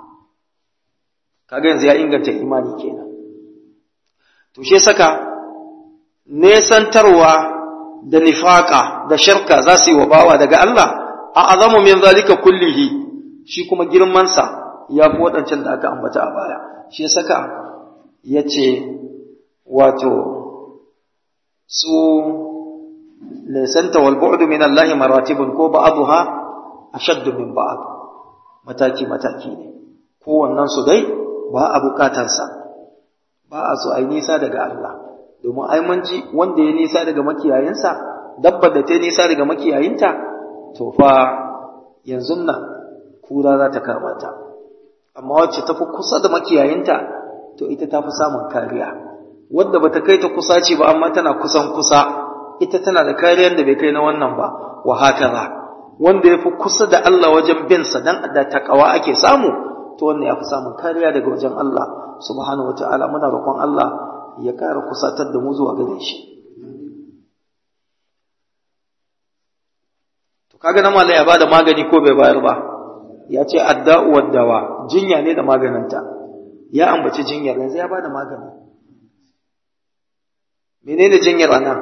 kaga yanzu ya inganta imani kenan to shi saka nesantarwa da nifaka da shirka za su yi wa bawa daga Allah a azamu min zalika kullihi shi kuma girmansa ya fi waɗancan da aka ambata a baya shi saka ya ce wato su nisanta wal bu'du min Allah maratibun ko ba'dha ashaddu min ba'd mataki mataki ne kowannen su dai ba a bukatarsa ba a so ai nisa daga Allah domin ai mun ji wanda ya nisa daga makiyayinsa dabbar da ta nisa daga makiyayinta to fa yanzu nan kura za ta kama ta amma wacce ta fi kusa da makiyayinta to ita ta fi samun kariya wadda ba ta kai ta kusa ce ba amma tana kusan kusa ita tana da kariyar da bai kai na wannan ba wa hakaza wanda ya fi kusa da Allah wajen bin sa dan da takawa ake samu to wannan ya fi samun kariya daga wajen Allah subhanahu wataala muna roƙon Allah ya ƙara kusatar da mu zuwa gare shi to kaga na malai ya bada magani ko bai bayar ba ya ce adda'u waddawa jinya ne da maganinta ya ambaci jinyar yanzu ya bada magani menene jinyar anan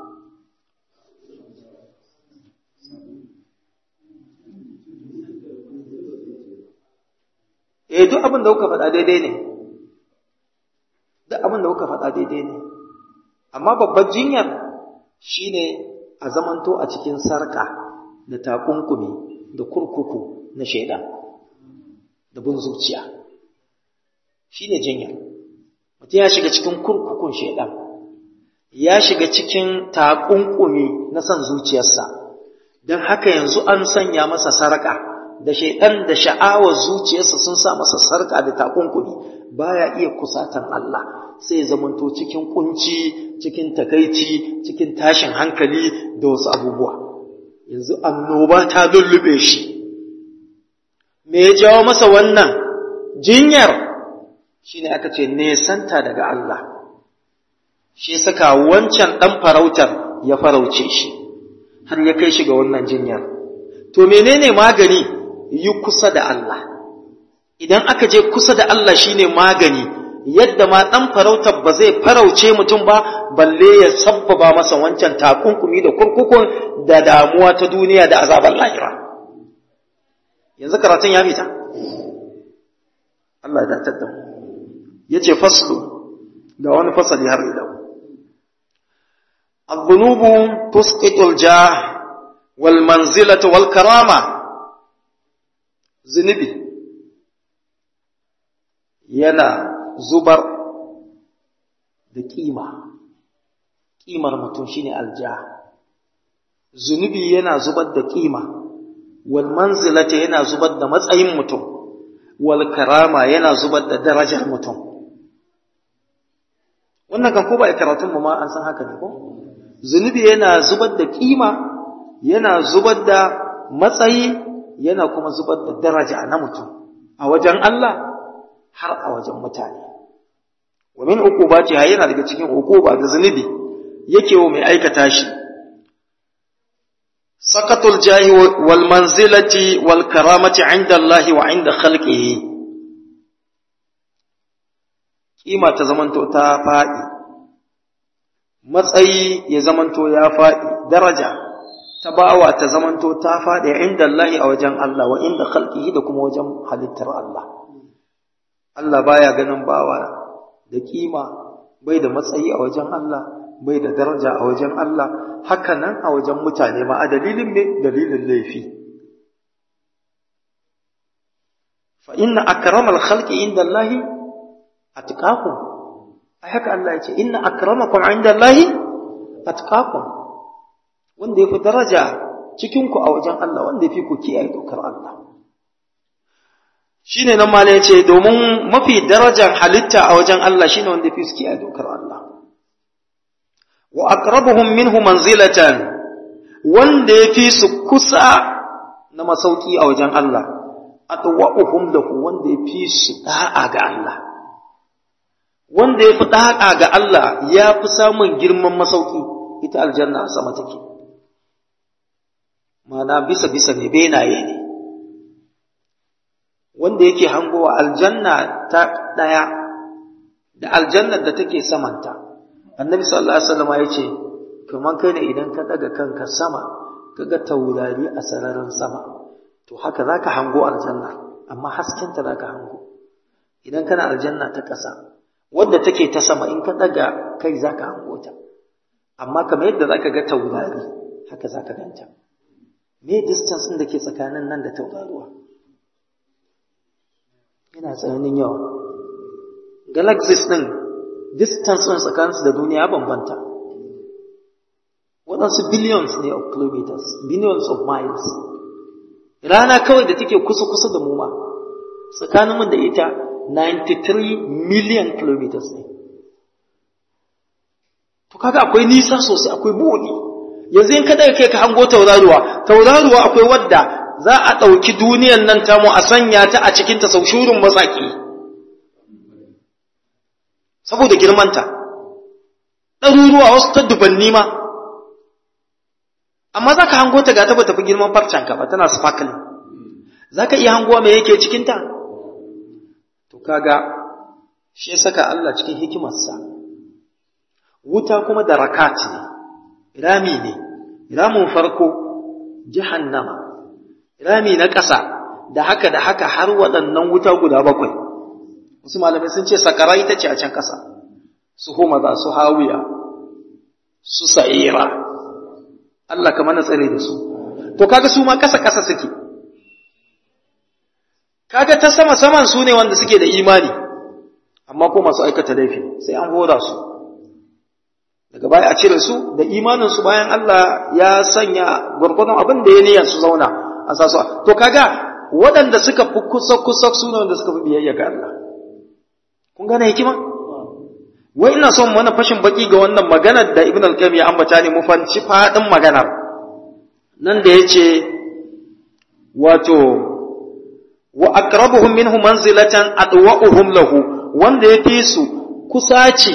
eh duk abin da kuka faɗa daidai ne duk abin da kuka faɗa daidai ne amma babbar jinyar shine a zamanto a cikin sarka da takunkumi da kurkuku na shaidan da bin zuciya shine jinyar mutum ya shiga cikin kurkukun shaidan ya shiga cikin takunkumi na son zuciyarsa don haka yanzu an sanya masa sarka da shaidan da sha'awar zuciyarsa sun sa masa sarka da takunkumi baya iya kusatan Allah sai ya zamanto cikin kunci cikin takaici cikin tashin hankali da wasu abubuwa yanzu annoba ta lullube shi me ya jawo masa wannan jinyar shine aka ce nesanta daga Allah shi saka wancan dan farautar ya farauce shi har ya kai shi ga wannan jinyar to menene magani yi kusa da Allah idan aka je kusa da Allah shine magani yadda ma dan farautar ba zai farauce mutum ba balle ya sabbaba masa wancan takunkumi da kurkukun da damuwa ta duniya da azabar lahira yanzu karatun ya fita Allah ya datar da yace faslu ga wani fasali har idan الذنوب تسقط الجاه والمنزلة والكرامة zunubi yana zubar da ƙima ƙimar mutum shine alja zunubi yana zubar da ƙima wal manzilata yana zubar da matsayin mutum wal karama yana zubar da darajar mutum wannan kan ko ba a karatun mu ma an san haka ne ko zunubi yana zubar da ƙima yana zubar da matsayi yana kuma zubar da daraja na mutum a wajen Allah har a wajen mutane wa min uqubati ha yana daga cikin uquba da zunubi yake wa mai aikata shi sakatul jahi wal manzilati wal karamati inda Allah wa inda khalqihi kima ta zamanto ta faɗi matsayi ya zamanto ya faɗi daraja ta bawa ta zamanto ta faɗi inda Allah a wajen Allah wa inda khalqihi da kuma wajen halittar Allah Allah baya ganin bawa da kima bai da matsayi a wajen Allah bai da daraja a wajen Allah haka nan a wajen mutane ma a dalilin ne dalilin laifi fa inna akramal khalqi inda Allah atqakum ai haka Allah ya ce inna akramakum inda Allah atqakum wanda ya fi daraja cikinku a wajen Allah wanda ya fi ku kiyaye dokar Allah. Shi ne nan malai ce domin mafi darajar halitta a wajen Allah shi ne wanda ya fi su kiyaye dokar Allah. Wa aqrabuhum minhu manzilatan wanda ya fi su kusa na masauki a wajen Allah, atwa'uhum lahu wanda ya fi su da'a ga Allah. Wanda ya fi da'a ga Allah ya fi samun girman masauki, ita aljanna a sama take. mana bisa-bisa ne benaye ne wanda yake hangowa aljanna ta ɗaya da aljannar da take samanta annabi sallallahu alaihi wasallam ya ce kaman kai ne idan ka daga kanka sama kaga taurari a sararin sama to haka zaka hango aljanna amma haskenta zaka hango idan kana aljanna ta ƙasa wadda take ta sama in ka daga kai zaka hango ta amma kamar yadda zaka ga taurari haka zaka ganta me distance ɗin da ke tsakanin nan da tauraruwa yana tsananin yawa galaxies ɗin distance ɗin tsakaninsu da duniya bambanta waɗansu billions ne of kilometers billions of miles rana kawai da take kusa-kusa da mu ma tsakaninmu da ita 93 million kilometers ne to kaga akwai nisa sosai akwai buɗi yanzu in kada kai ka hango tauraruwa tauraruwa akwai wadda za a ɗauki duniyan nan tamu a sanya ta a cikin ta sau shurin matsaki saboda girmanta ɗaruruwa wasu ta dubanni ma amma za ka hango ta ga ta ba tafi girman farcanka ba tana sparkling za ka iya hangowa mai yake cikinta to kaga shi ya saka Allah cikin hikimarsa wuta kuma da rakat ne rami ne ramin farko jahannama rami na ƙasa da haka da haka har waɗannan wuta guda bakwai wasu malamai sun ce sakara ita ce a can ƙasa su homaza su hawiya su sa'ira Allah ka mana tsare da su to kaga su ma ƙasa ƙasa suke kaga ta sama saman su ne wanda suke da imani amma ko masu aikata laifi sai an hora su daga baya a cire su da imanin su bayan Allah ya sanya gwargwadon abin da ya niyyar su zauna a sa su to kaga waɗanda suka fi kusa kusa su ne wanda suka fi biyayya ga Allah kun gane hikima wai ina son mana fashin baki ga wannan maganar da Ibn al-Qayyim ya ambata ne mu fanci fadin maganar nan da yace wato wa aqrabuhum minhu manzilatan adwa'uhum lahu wanda yafi su kusaci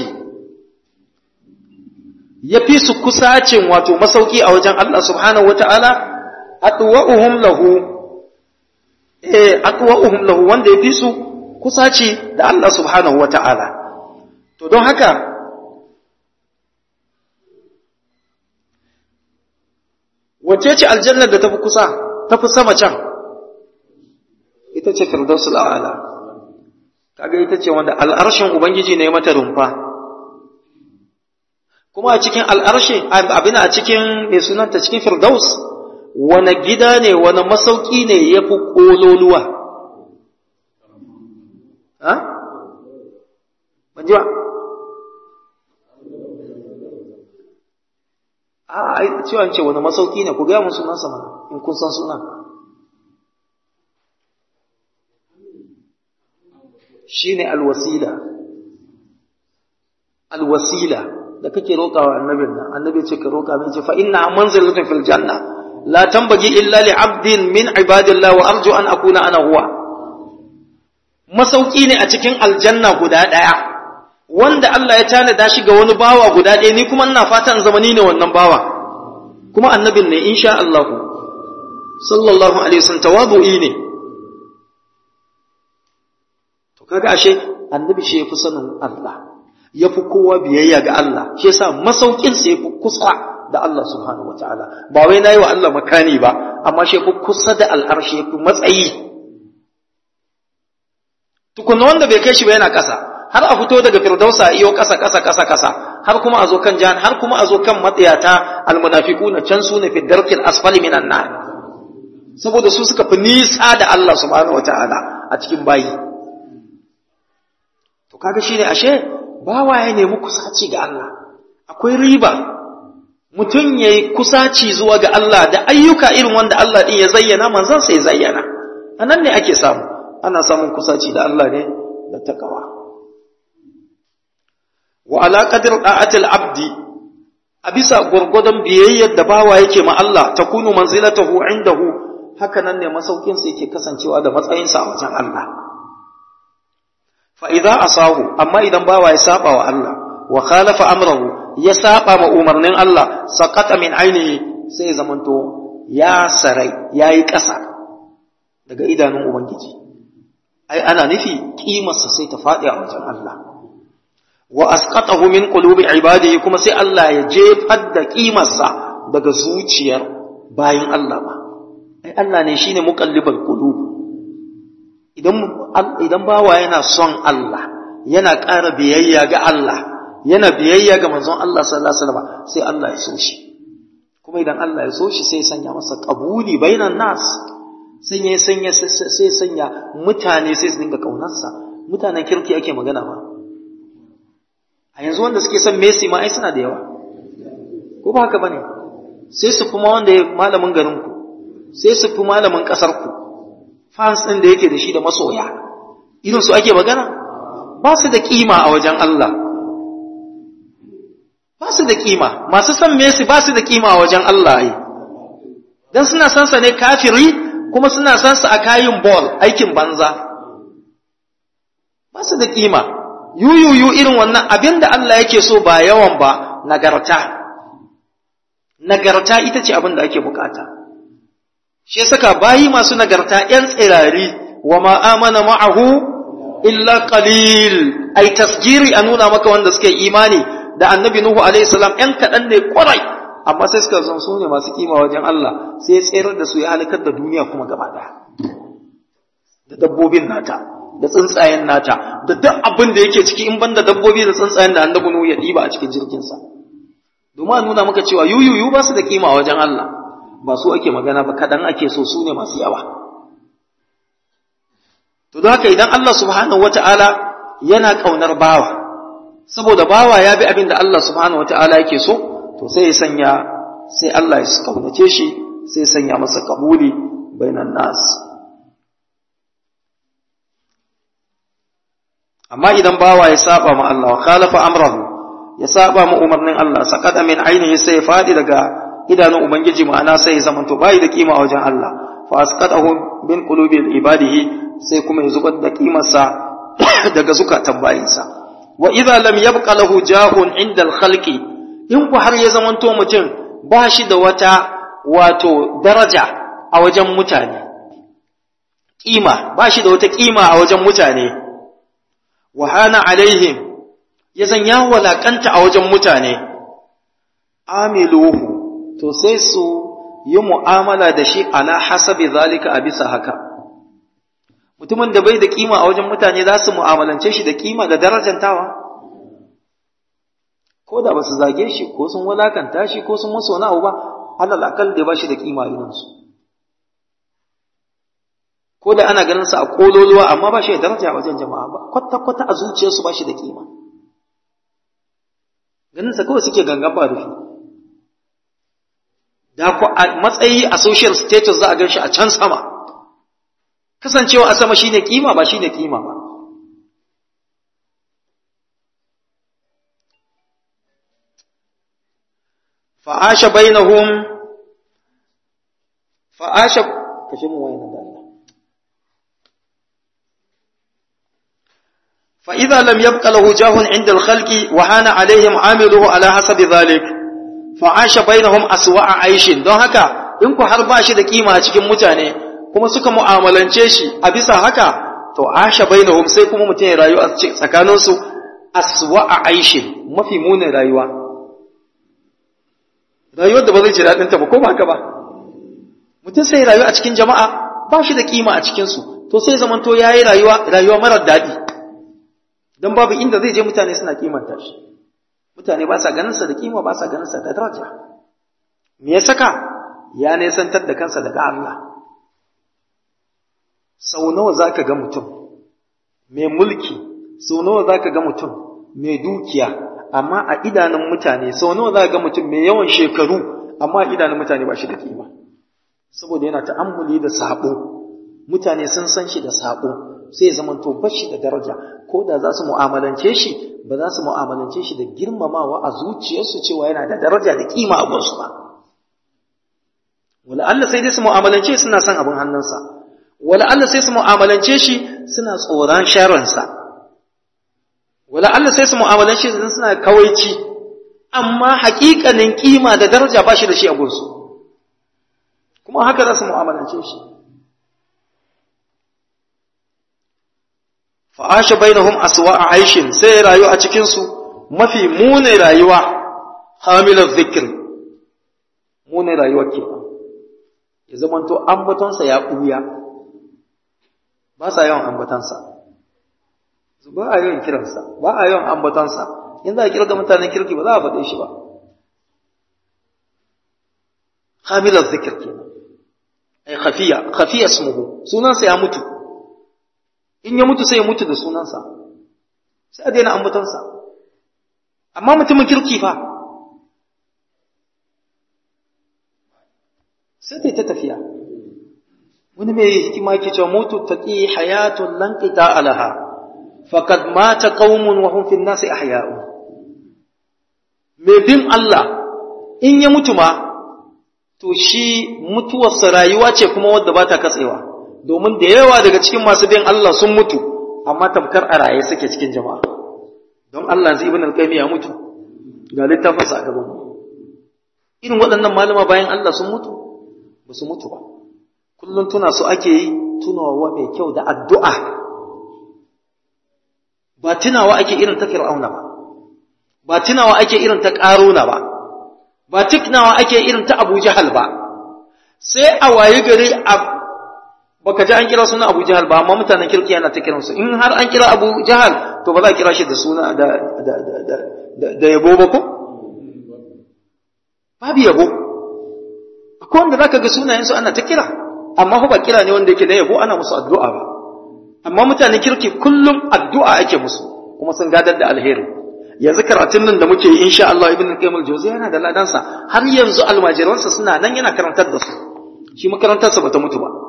yafi su kusacin wato masauki a wajen Allah subhanahu wata'ala adwa'uhum lahu eh adwa'uhum lahu wanda yafi su kusaci da Allah subhanahu wata'ala to don haka wace ce aljannar da tafi kusa tafi sama can ita ce firdausul a'la kaga ita ce wanda al'arshin ubangiji ne mata rumfa kuma a cikin al'arshi abin a cikin mai sunanta cikin firdaus wani gida ne wani masauki ne ya fi ƙololuwa ha? ban ji ba a ai cewa ce wani masauki ne ku gaya mun sunan sama in kun san sunan shine alwasila alwasila da kake roƙawa annabin nan annabi ce ka roƙa mai ce fa inna manzilatun fil janna la tambagi illa li abdin min ibadillah wa arju an akuna ana huwa masauki ne a cikin aljanna guda ɗaya wanda Allah ya tanada shi ga wani bawa guda ɗaya ni kuma ina fata in zama ni ne wannan bawa kuma annabin ne insha Allah sallallahu alaihi wasallam tawadu'i ne to kaga ashe annabi shi yafi sanin Allah yafi kowa biyayya ga Allah shi yasa masaukin sa yafi kusa da Allah subhanahu wataala ba wai nayi wa Allah makani ba amma shi yafi kusa da al'arshi yafi matsayi tukunna wanda bai kai shi ba yana kasa har a fito daga firdausa iyo kasa kasa kasa kasa har kuma a zo kan jahan har kuma a zo kan matsayata almunafiquna can su ne fi darkil asfali minan nar saboda su suka fi nisa da Allah subhanahu wataala a cikin bayi to kaga shine ashe bawa ya nemi kusaci ga Allah akwai riba mutum yayi kusaci zuwa ga Allah da ayyuka irin wanda Allah din ya zayyana manzon sai ya zayyana anan ne ake samu ana samun kusaci da Allah ne da takawa wa ala qadr da'atil abdi a bisa gurgudan biyayyar da bawa yake ma Allah takunu manzilatahu indahu haka nan ne masaukin sa yake kasancewa da matsayin sa a wajen Allah fa idza asahu amma idan bawa ya saba wa Allah wa khalafa amrahu ya saba ma umarnin Allah saqata min ainihi sai zamanto ya sarai yayi ƙasa daga idanun ubangiji ai ana nufi kimarsa sai ta faɗi a wajen Allah wa asqatahu min qulubi ibadihi kuma sai Allah ya jefar da kimarsa daga zuciyar bayin Allah ba ai Allah ne shine muqallibal qulub idan idan bawa yana son Allah yana ƙara biyayya ga Allah yana biyayya ga manzon Allah sallallahu alaihi wasallam sai Allah ya so shi kuma idan Allah ya so shi sai sanya masa qabuli bainan nas sai ya sanya sai sanya mutane sai su dinga kaunarsa mutanen kirki ake magana ba a yanzu wanda suke son Messi ma ai suna da yawa ko ba haka bane sai su fi wanda ya malamin garinku sai su fi malamin ƙasarku fans ɗin da yake da shi da masoya irin su ake magana ba su da kima a wajen Allah ba su da kima masu san Messi ba su da kima a wajen Allah ai dan suna san sa ne kafiri kuma suna san sa a kayin ball aikin banza ba su da kima yuyuyu irin wannan abinda Allah yake so ba yawan ba nagarta nagarta ita ce abin da ake bukata shi saka bayi masu nagarta ‘yan tsirari wa ma'amana ma'ahu illa qalil ai tasgiri a nuna maka wanda suke imani da annabi Nuhu alaihissalam ‘yan kaɗan ne kwarai amma sai suka zan su ne masu kima wajen Allah sai ya tsayar da su ya halakar da duniya kuma gaba ɗaya da dabbobin nata da tsuntsayen nata da duk abin da yake ciki in banda dabbobi da tsuntsayen da annabi Nuhu ya ɗiba a cikin jirginsa domin a nuna maka cewa yuyuyu ba su da kima wajen Allah ba su ake magana ba kaɗan ake so su ne masu yawa to don haka idan Allah subhanahu wata'ala yana ƙaunar bawa saboda bawa ya bi abin da Allah subhanahu wata'ala yake so to sai ya sanya sai Allah ya kaunace shi sai ya sanya masa kabuli bainan nas amma idan bawa ya saba ma Allah wa khalafa amrahu ya saba ma umarnin Allah saqada min ainihi sai ya fadi daga idanun ubangiji ma'ana sai ya zamanto bai da kima a wajen Allah fa asqatahu min qulubi ibadihi sai kuma ya zubar da kimarsa daga zukatan bayinsa wa idza lam yabqa lahu jahun inda al-khalqi in ku har ya zamanto mutum ba shi da wata wato daraja a wajen mutane kima ba shi da wata kima a wajen mutane wa hana alaihim ya zan ya walakanta a wajen mutane amiluhu to sai su yi mu'amala da shi ala hasabi zalika a bisa haka mutumin da bai da kima a wajen mutane za su mu'amalance shi da kima da darajantawa ko da ba su zage shi ko sun walakanta shi ko sun masa wani abu ba alal akal da ba shi da kima irinsu ko da ana ganin sa a kololuwa amma ba shi da daraja a wajen jama'a ba kwata kwata a zuciyarsu ba shi da kima ganin sa kawai suke gangan ba rufi da ku a matsayi a social status za a gan shi a can sama kasancewa a sama shine kima ba shine kima ba fa'asha bainahum fa'asha kashe mu wayan da Allah fa idza lam yabqa lahu jahun 'inda al-khalqi wa hana 'alayhim 'amiluhu ala hasabi dhalik fa'asha bainahum aswa'a 'aishin don haka in ku har ba shi da kima a cikin mutane kuma suka mu'amalance shi a bisa haka to asha bainahum sai kuma mutum ya rayu a tsakanin su aswa'a 'aishin mafi munin rayuwa rayuwar da ba zai ji daɗin ta ba ko ba haka ba mutum sai rayu a cikin jama'a ba shi da kima a cikin su to sai zamanto yayi rayuwa rayuwa marar daɗi dan babu inda zai je mutane suna kimanta shi mutane ba sa ganin sa da kima ba sa ganin sa da daraja me ya saka ya nesantar da kansa daga Allah sau nawa zaka ga mutum mai mulki sau nawa zaka ga mutum mai dukiya amma a idanun mutane sau nawa zaka ga mutum mai yawan shekaru amma a idanun mutane ba shi da kima saboda yana ta'ammuli da sabo mutane sun san shi da sabo sai ya zamanto bashi da daraja ko da za su mu'amalance shi ba za su mu'amalance shi da girmamawa a zuciyarsu cewa yana da daraja da kima a gunsu ba wala Allah sai dai su mu'amalance suna son abin hannunsa wala Allah sai su mu'amalance shi suna tsoron sharrinsa wala Allah sai su mu'amalance shi suna kawaici amma haƙiƙanin kima da daraja ba shi da shi a gunsu kuma haka za su mu'amalance shi fa'asha bainahum aswa'a aishin sai rayu a cikin su mafi mune rayuwa hamilar zikir mune rayuwa ke ya zamanto ambatonsa ya ɓuya ba sa yawan ambatonsa ba a yawan kiransa ba a yawan ambatonsa in za a kirga mutanen kirki ba za a faɗe shi ba hamilar zikir ke ai khafiya khafiya smuhu sunansa ya mutu in ya mutu sai ya mutu da sunansa sai a daina ambatonsa amma mutumin kirki fa sai ta tafiya wani mai hikima yake cewa mutu taqi hayatun lan qita alaha faqad mata qaumun wa hum fi an-nasi ahya'u mai bin Allah in ya mutu ma to shi mutuwarsa rayuwa ce kuma wadda ba ta katsewa domin da yawa daga cikin masu bin Allah sun mutu amma tamkar a raye suke cikin jama'a don Allah zai ibn al-qayyim ya mutu ga littafinsa a gaban irin waɗannan malama bayan Allah sun mutu ba su mutu ba kullum tuna su ake yi tunawa mai kyau da addu'a ba tunawa ake irin ta fir'auna ba ba tunawa ake irin ta ƙaruna ba ba tunawa ake irin ta abu jahal ba sai a waye gari a baka ji an kira suna abu jahal ba amma mutanen kirki yana ta kiransu in har an kira abu jahal to ba za a kira shi da suna da da da da da yabo ba ko babu yabo akwai wanda zaka ga sunayensu ana ta kira amma fa ba kira ne wanda yake da yabo ana musu addu'a ba amma mutanen kirki kullum addu'a ake musu kuma sun gadar da alheri yanzu karatun nan da muke yi insha Allah ibn Qayyim al-Jawziyya yana da ladansa har yanzu almajiransa suna nan yana karantar da su shi makarantarsa bata mutu ba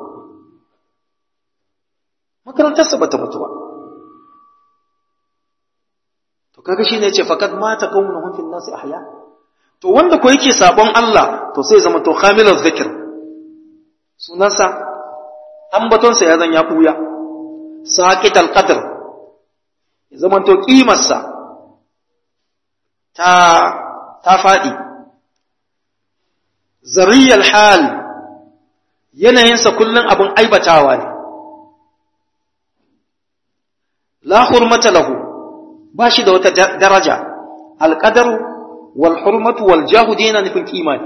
makarantarsa bata mutu ba to kaga shine yace faqad mata qaumun fil nasi ahya to wanda ko yake sabon Allah to sai zama to khamilul zikr sunansa ambatonsa ya zan ya buya saqital qadr ya zama to kimarsa ta ta fadi zariyal hal yanayinsa kullun abin aibatawa ne la hurmata lahu ba shi da wata daraja alqadaru wal hurmatu wal jahu dina nufin kimani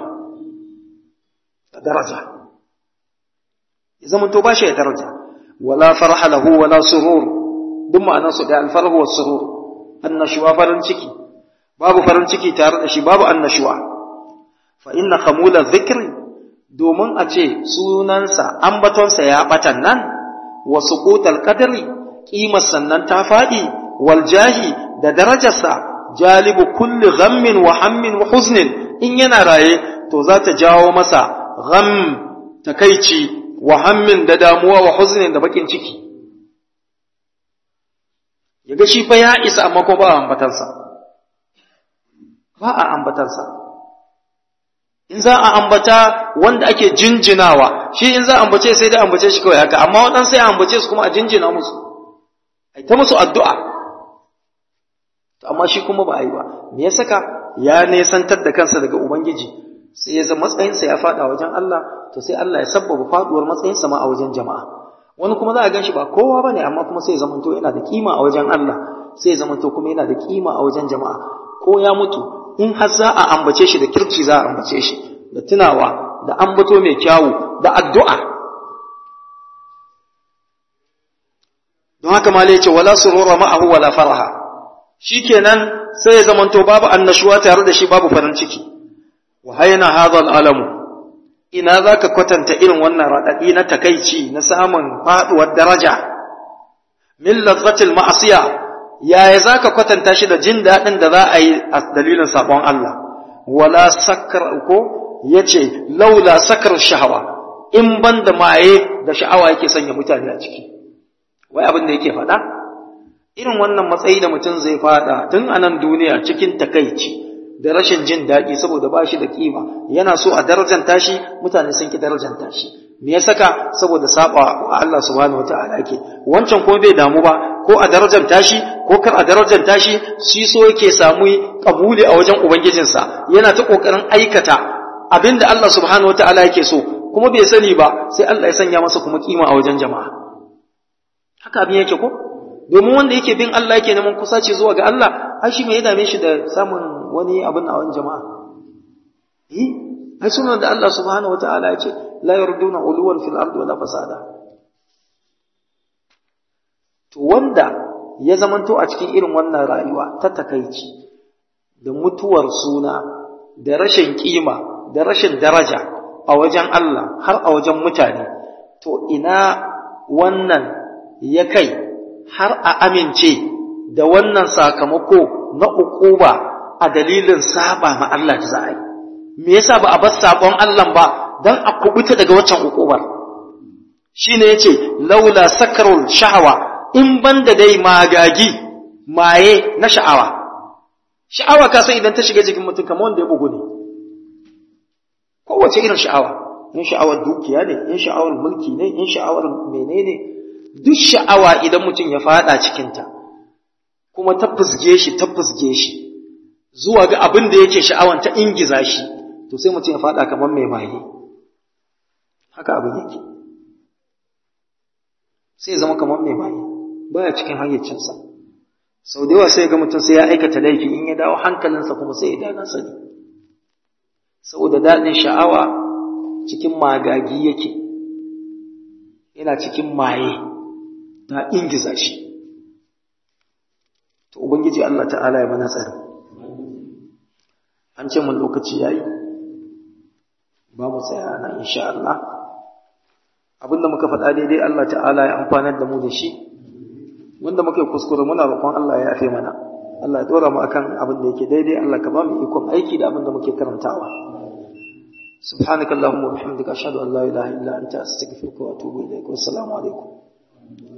daraja ya zama to ba shi da daraja wala farha lahu wala surur duk ma'anar su da alfarhu was surur annashuwa farin ciki babu farin ciki tare da shi babu annashuwa fa inna khamula dhikri domin a ce sunansa ambatonsa ya batan nan wa suqutal qadri qimar sannan ta fadi wal jahi da darajarsa jalibu kulli ghammin wa hammin wa huznin in yana raye to za ta jawo masa gham takaici wa hammin da damuwa wa huznin da bakin ciki yaga shi fa ya isa amma ko ba a ambatansa ba a ambatansa in za a ambata wanda ake jinjinawa shi in za a ambace sai dai ambace shi kawai haka amma waɗansu sai a ambace su kuma a jinjina musu ai ta musu addu'a to amma shi kuma ba a yi ba me ya saka ya nesantar da kansa daga ubangiji sai ya zama matsayinsa ya faɗa wajen Allah to sai Allah ya sabbaba faduwar matsayinsa ma a wajen jama'a wani kuma za a gan shi ba kowa bane amma kuma sai ya zamanto yana da kima a wajen Allah sai ya zamanto kuma yana da kima a wajen jama'a ko ya mutu in har za a ambace shi da kirki za a ambace shi da tunawa da ambato mai kyawu da addu'a don haka ma ce wala surura ma'ahu wala faraha shikenan sai ya zamanto babu annashuwa tare da shi babu farin ciki wa hayna hadha alamu ina zaka kwatanta irin wannan radadi na takaici na samun faduwar daraja min lazzatil ma'asiya yaya zaka kwatanta shi da jin dadin da za a yi a dalilin sabon Allah wala sakar ko yace laula sakar shahawa in banda maye da sha'awa yake sanya mutane a ciki wai abin da yake faɗa irin wannan matsayi da mutum zai faɗa tun a nan duniya cikin takaici da rashin jin daɗi saboda ba shi da kima yana so a darajanta shi mutane sun ki darajanta shi me ya saka saboda saba wa Allah subhanahu wataala yake wancan ko bai damu ba ko a darajanta shi ko kar a darajanta shi shi so yake samu kabuli a wajen ubangijinsa yana ta kokarin aikata abinda Allah subhanahu wataala yake so kuma bai sani ba sai Allah ya sanya masa kuma kima a wajen jama'a haka abin yake ko domin wanda yake bin Allah yake neman kusaci zuwa ga Allah ai shi me ya dame shi da samun wani abin a wani jama'a eh ai sunan da Allah subhanahu wataala ya ce la yarduna uluwan fil ardi wala fasada to wanda ya zamanto a cikin irin wannan rayuwa ta takaici da mutuwar suna da rashin kima da rashin daraja a wajen Allah har a wajen mutane to ina wannan ya kai har a amince da wannan sakamako na ukuba a dalilin saba ma Allah da za a yi me yasa ba a bar sabon Allah ba dan a kubuta daga waccan ukubar shine yace laula sakarul sha'awa in banda dai magagi maye na sha'awa sha'awa ka san idan ta shiga jikin mutum kamar wanda ya bugu ne kowace irin sha'awa in sha'awar dukiya ne in sha'awar mulki ne in sha'awar menene duk sha'awa idan mutum ya fada cikinta kuma ta fusge shi ta fusge shi zuwa ga abin da yake sha'awan ta ingiza shi to sai mutum ya fada kamar mai maye haka abin yake sai ya zama kamar mai maye baya cikin hayyacinsa sau da yawa sai ga mutum sai ya aikata laifi in ya dawo hankalinsa kuma sai ya dana sani saboda daɗin sha'awa cikin magagi yake yana cikin maye ta ingiza shi to ubangiji Allah ta'ala ya mana tsari an ce mun lokaci yayi ba mu tsaya nan insha Allah abinda muka faɗa daidai Allah ta'ala ya amfanar da mu da shi wanda muke kuskure muna roƙon Allah ya yafe mana Allah ya dora mu akan abin da yake daidai Allah ka ba mu ikon aiki da abin da muke karantawa سبحانك اللهم وبحمدك أشهد أن لا إله إلا أنت أستغفرك وأتوب إليك والسلام عليكم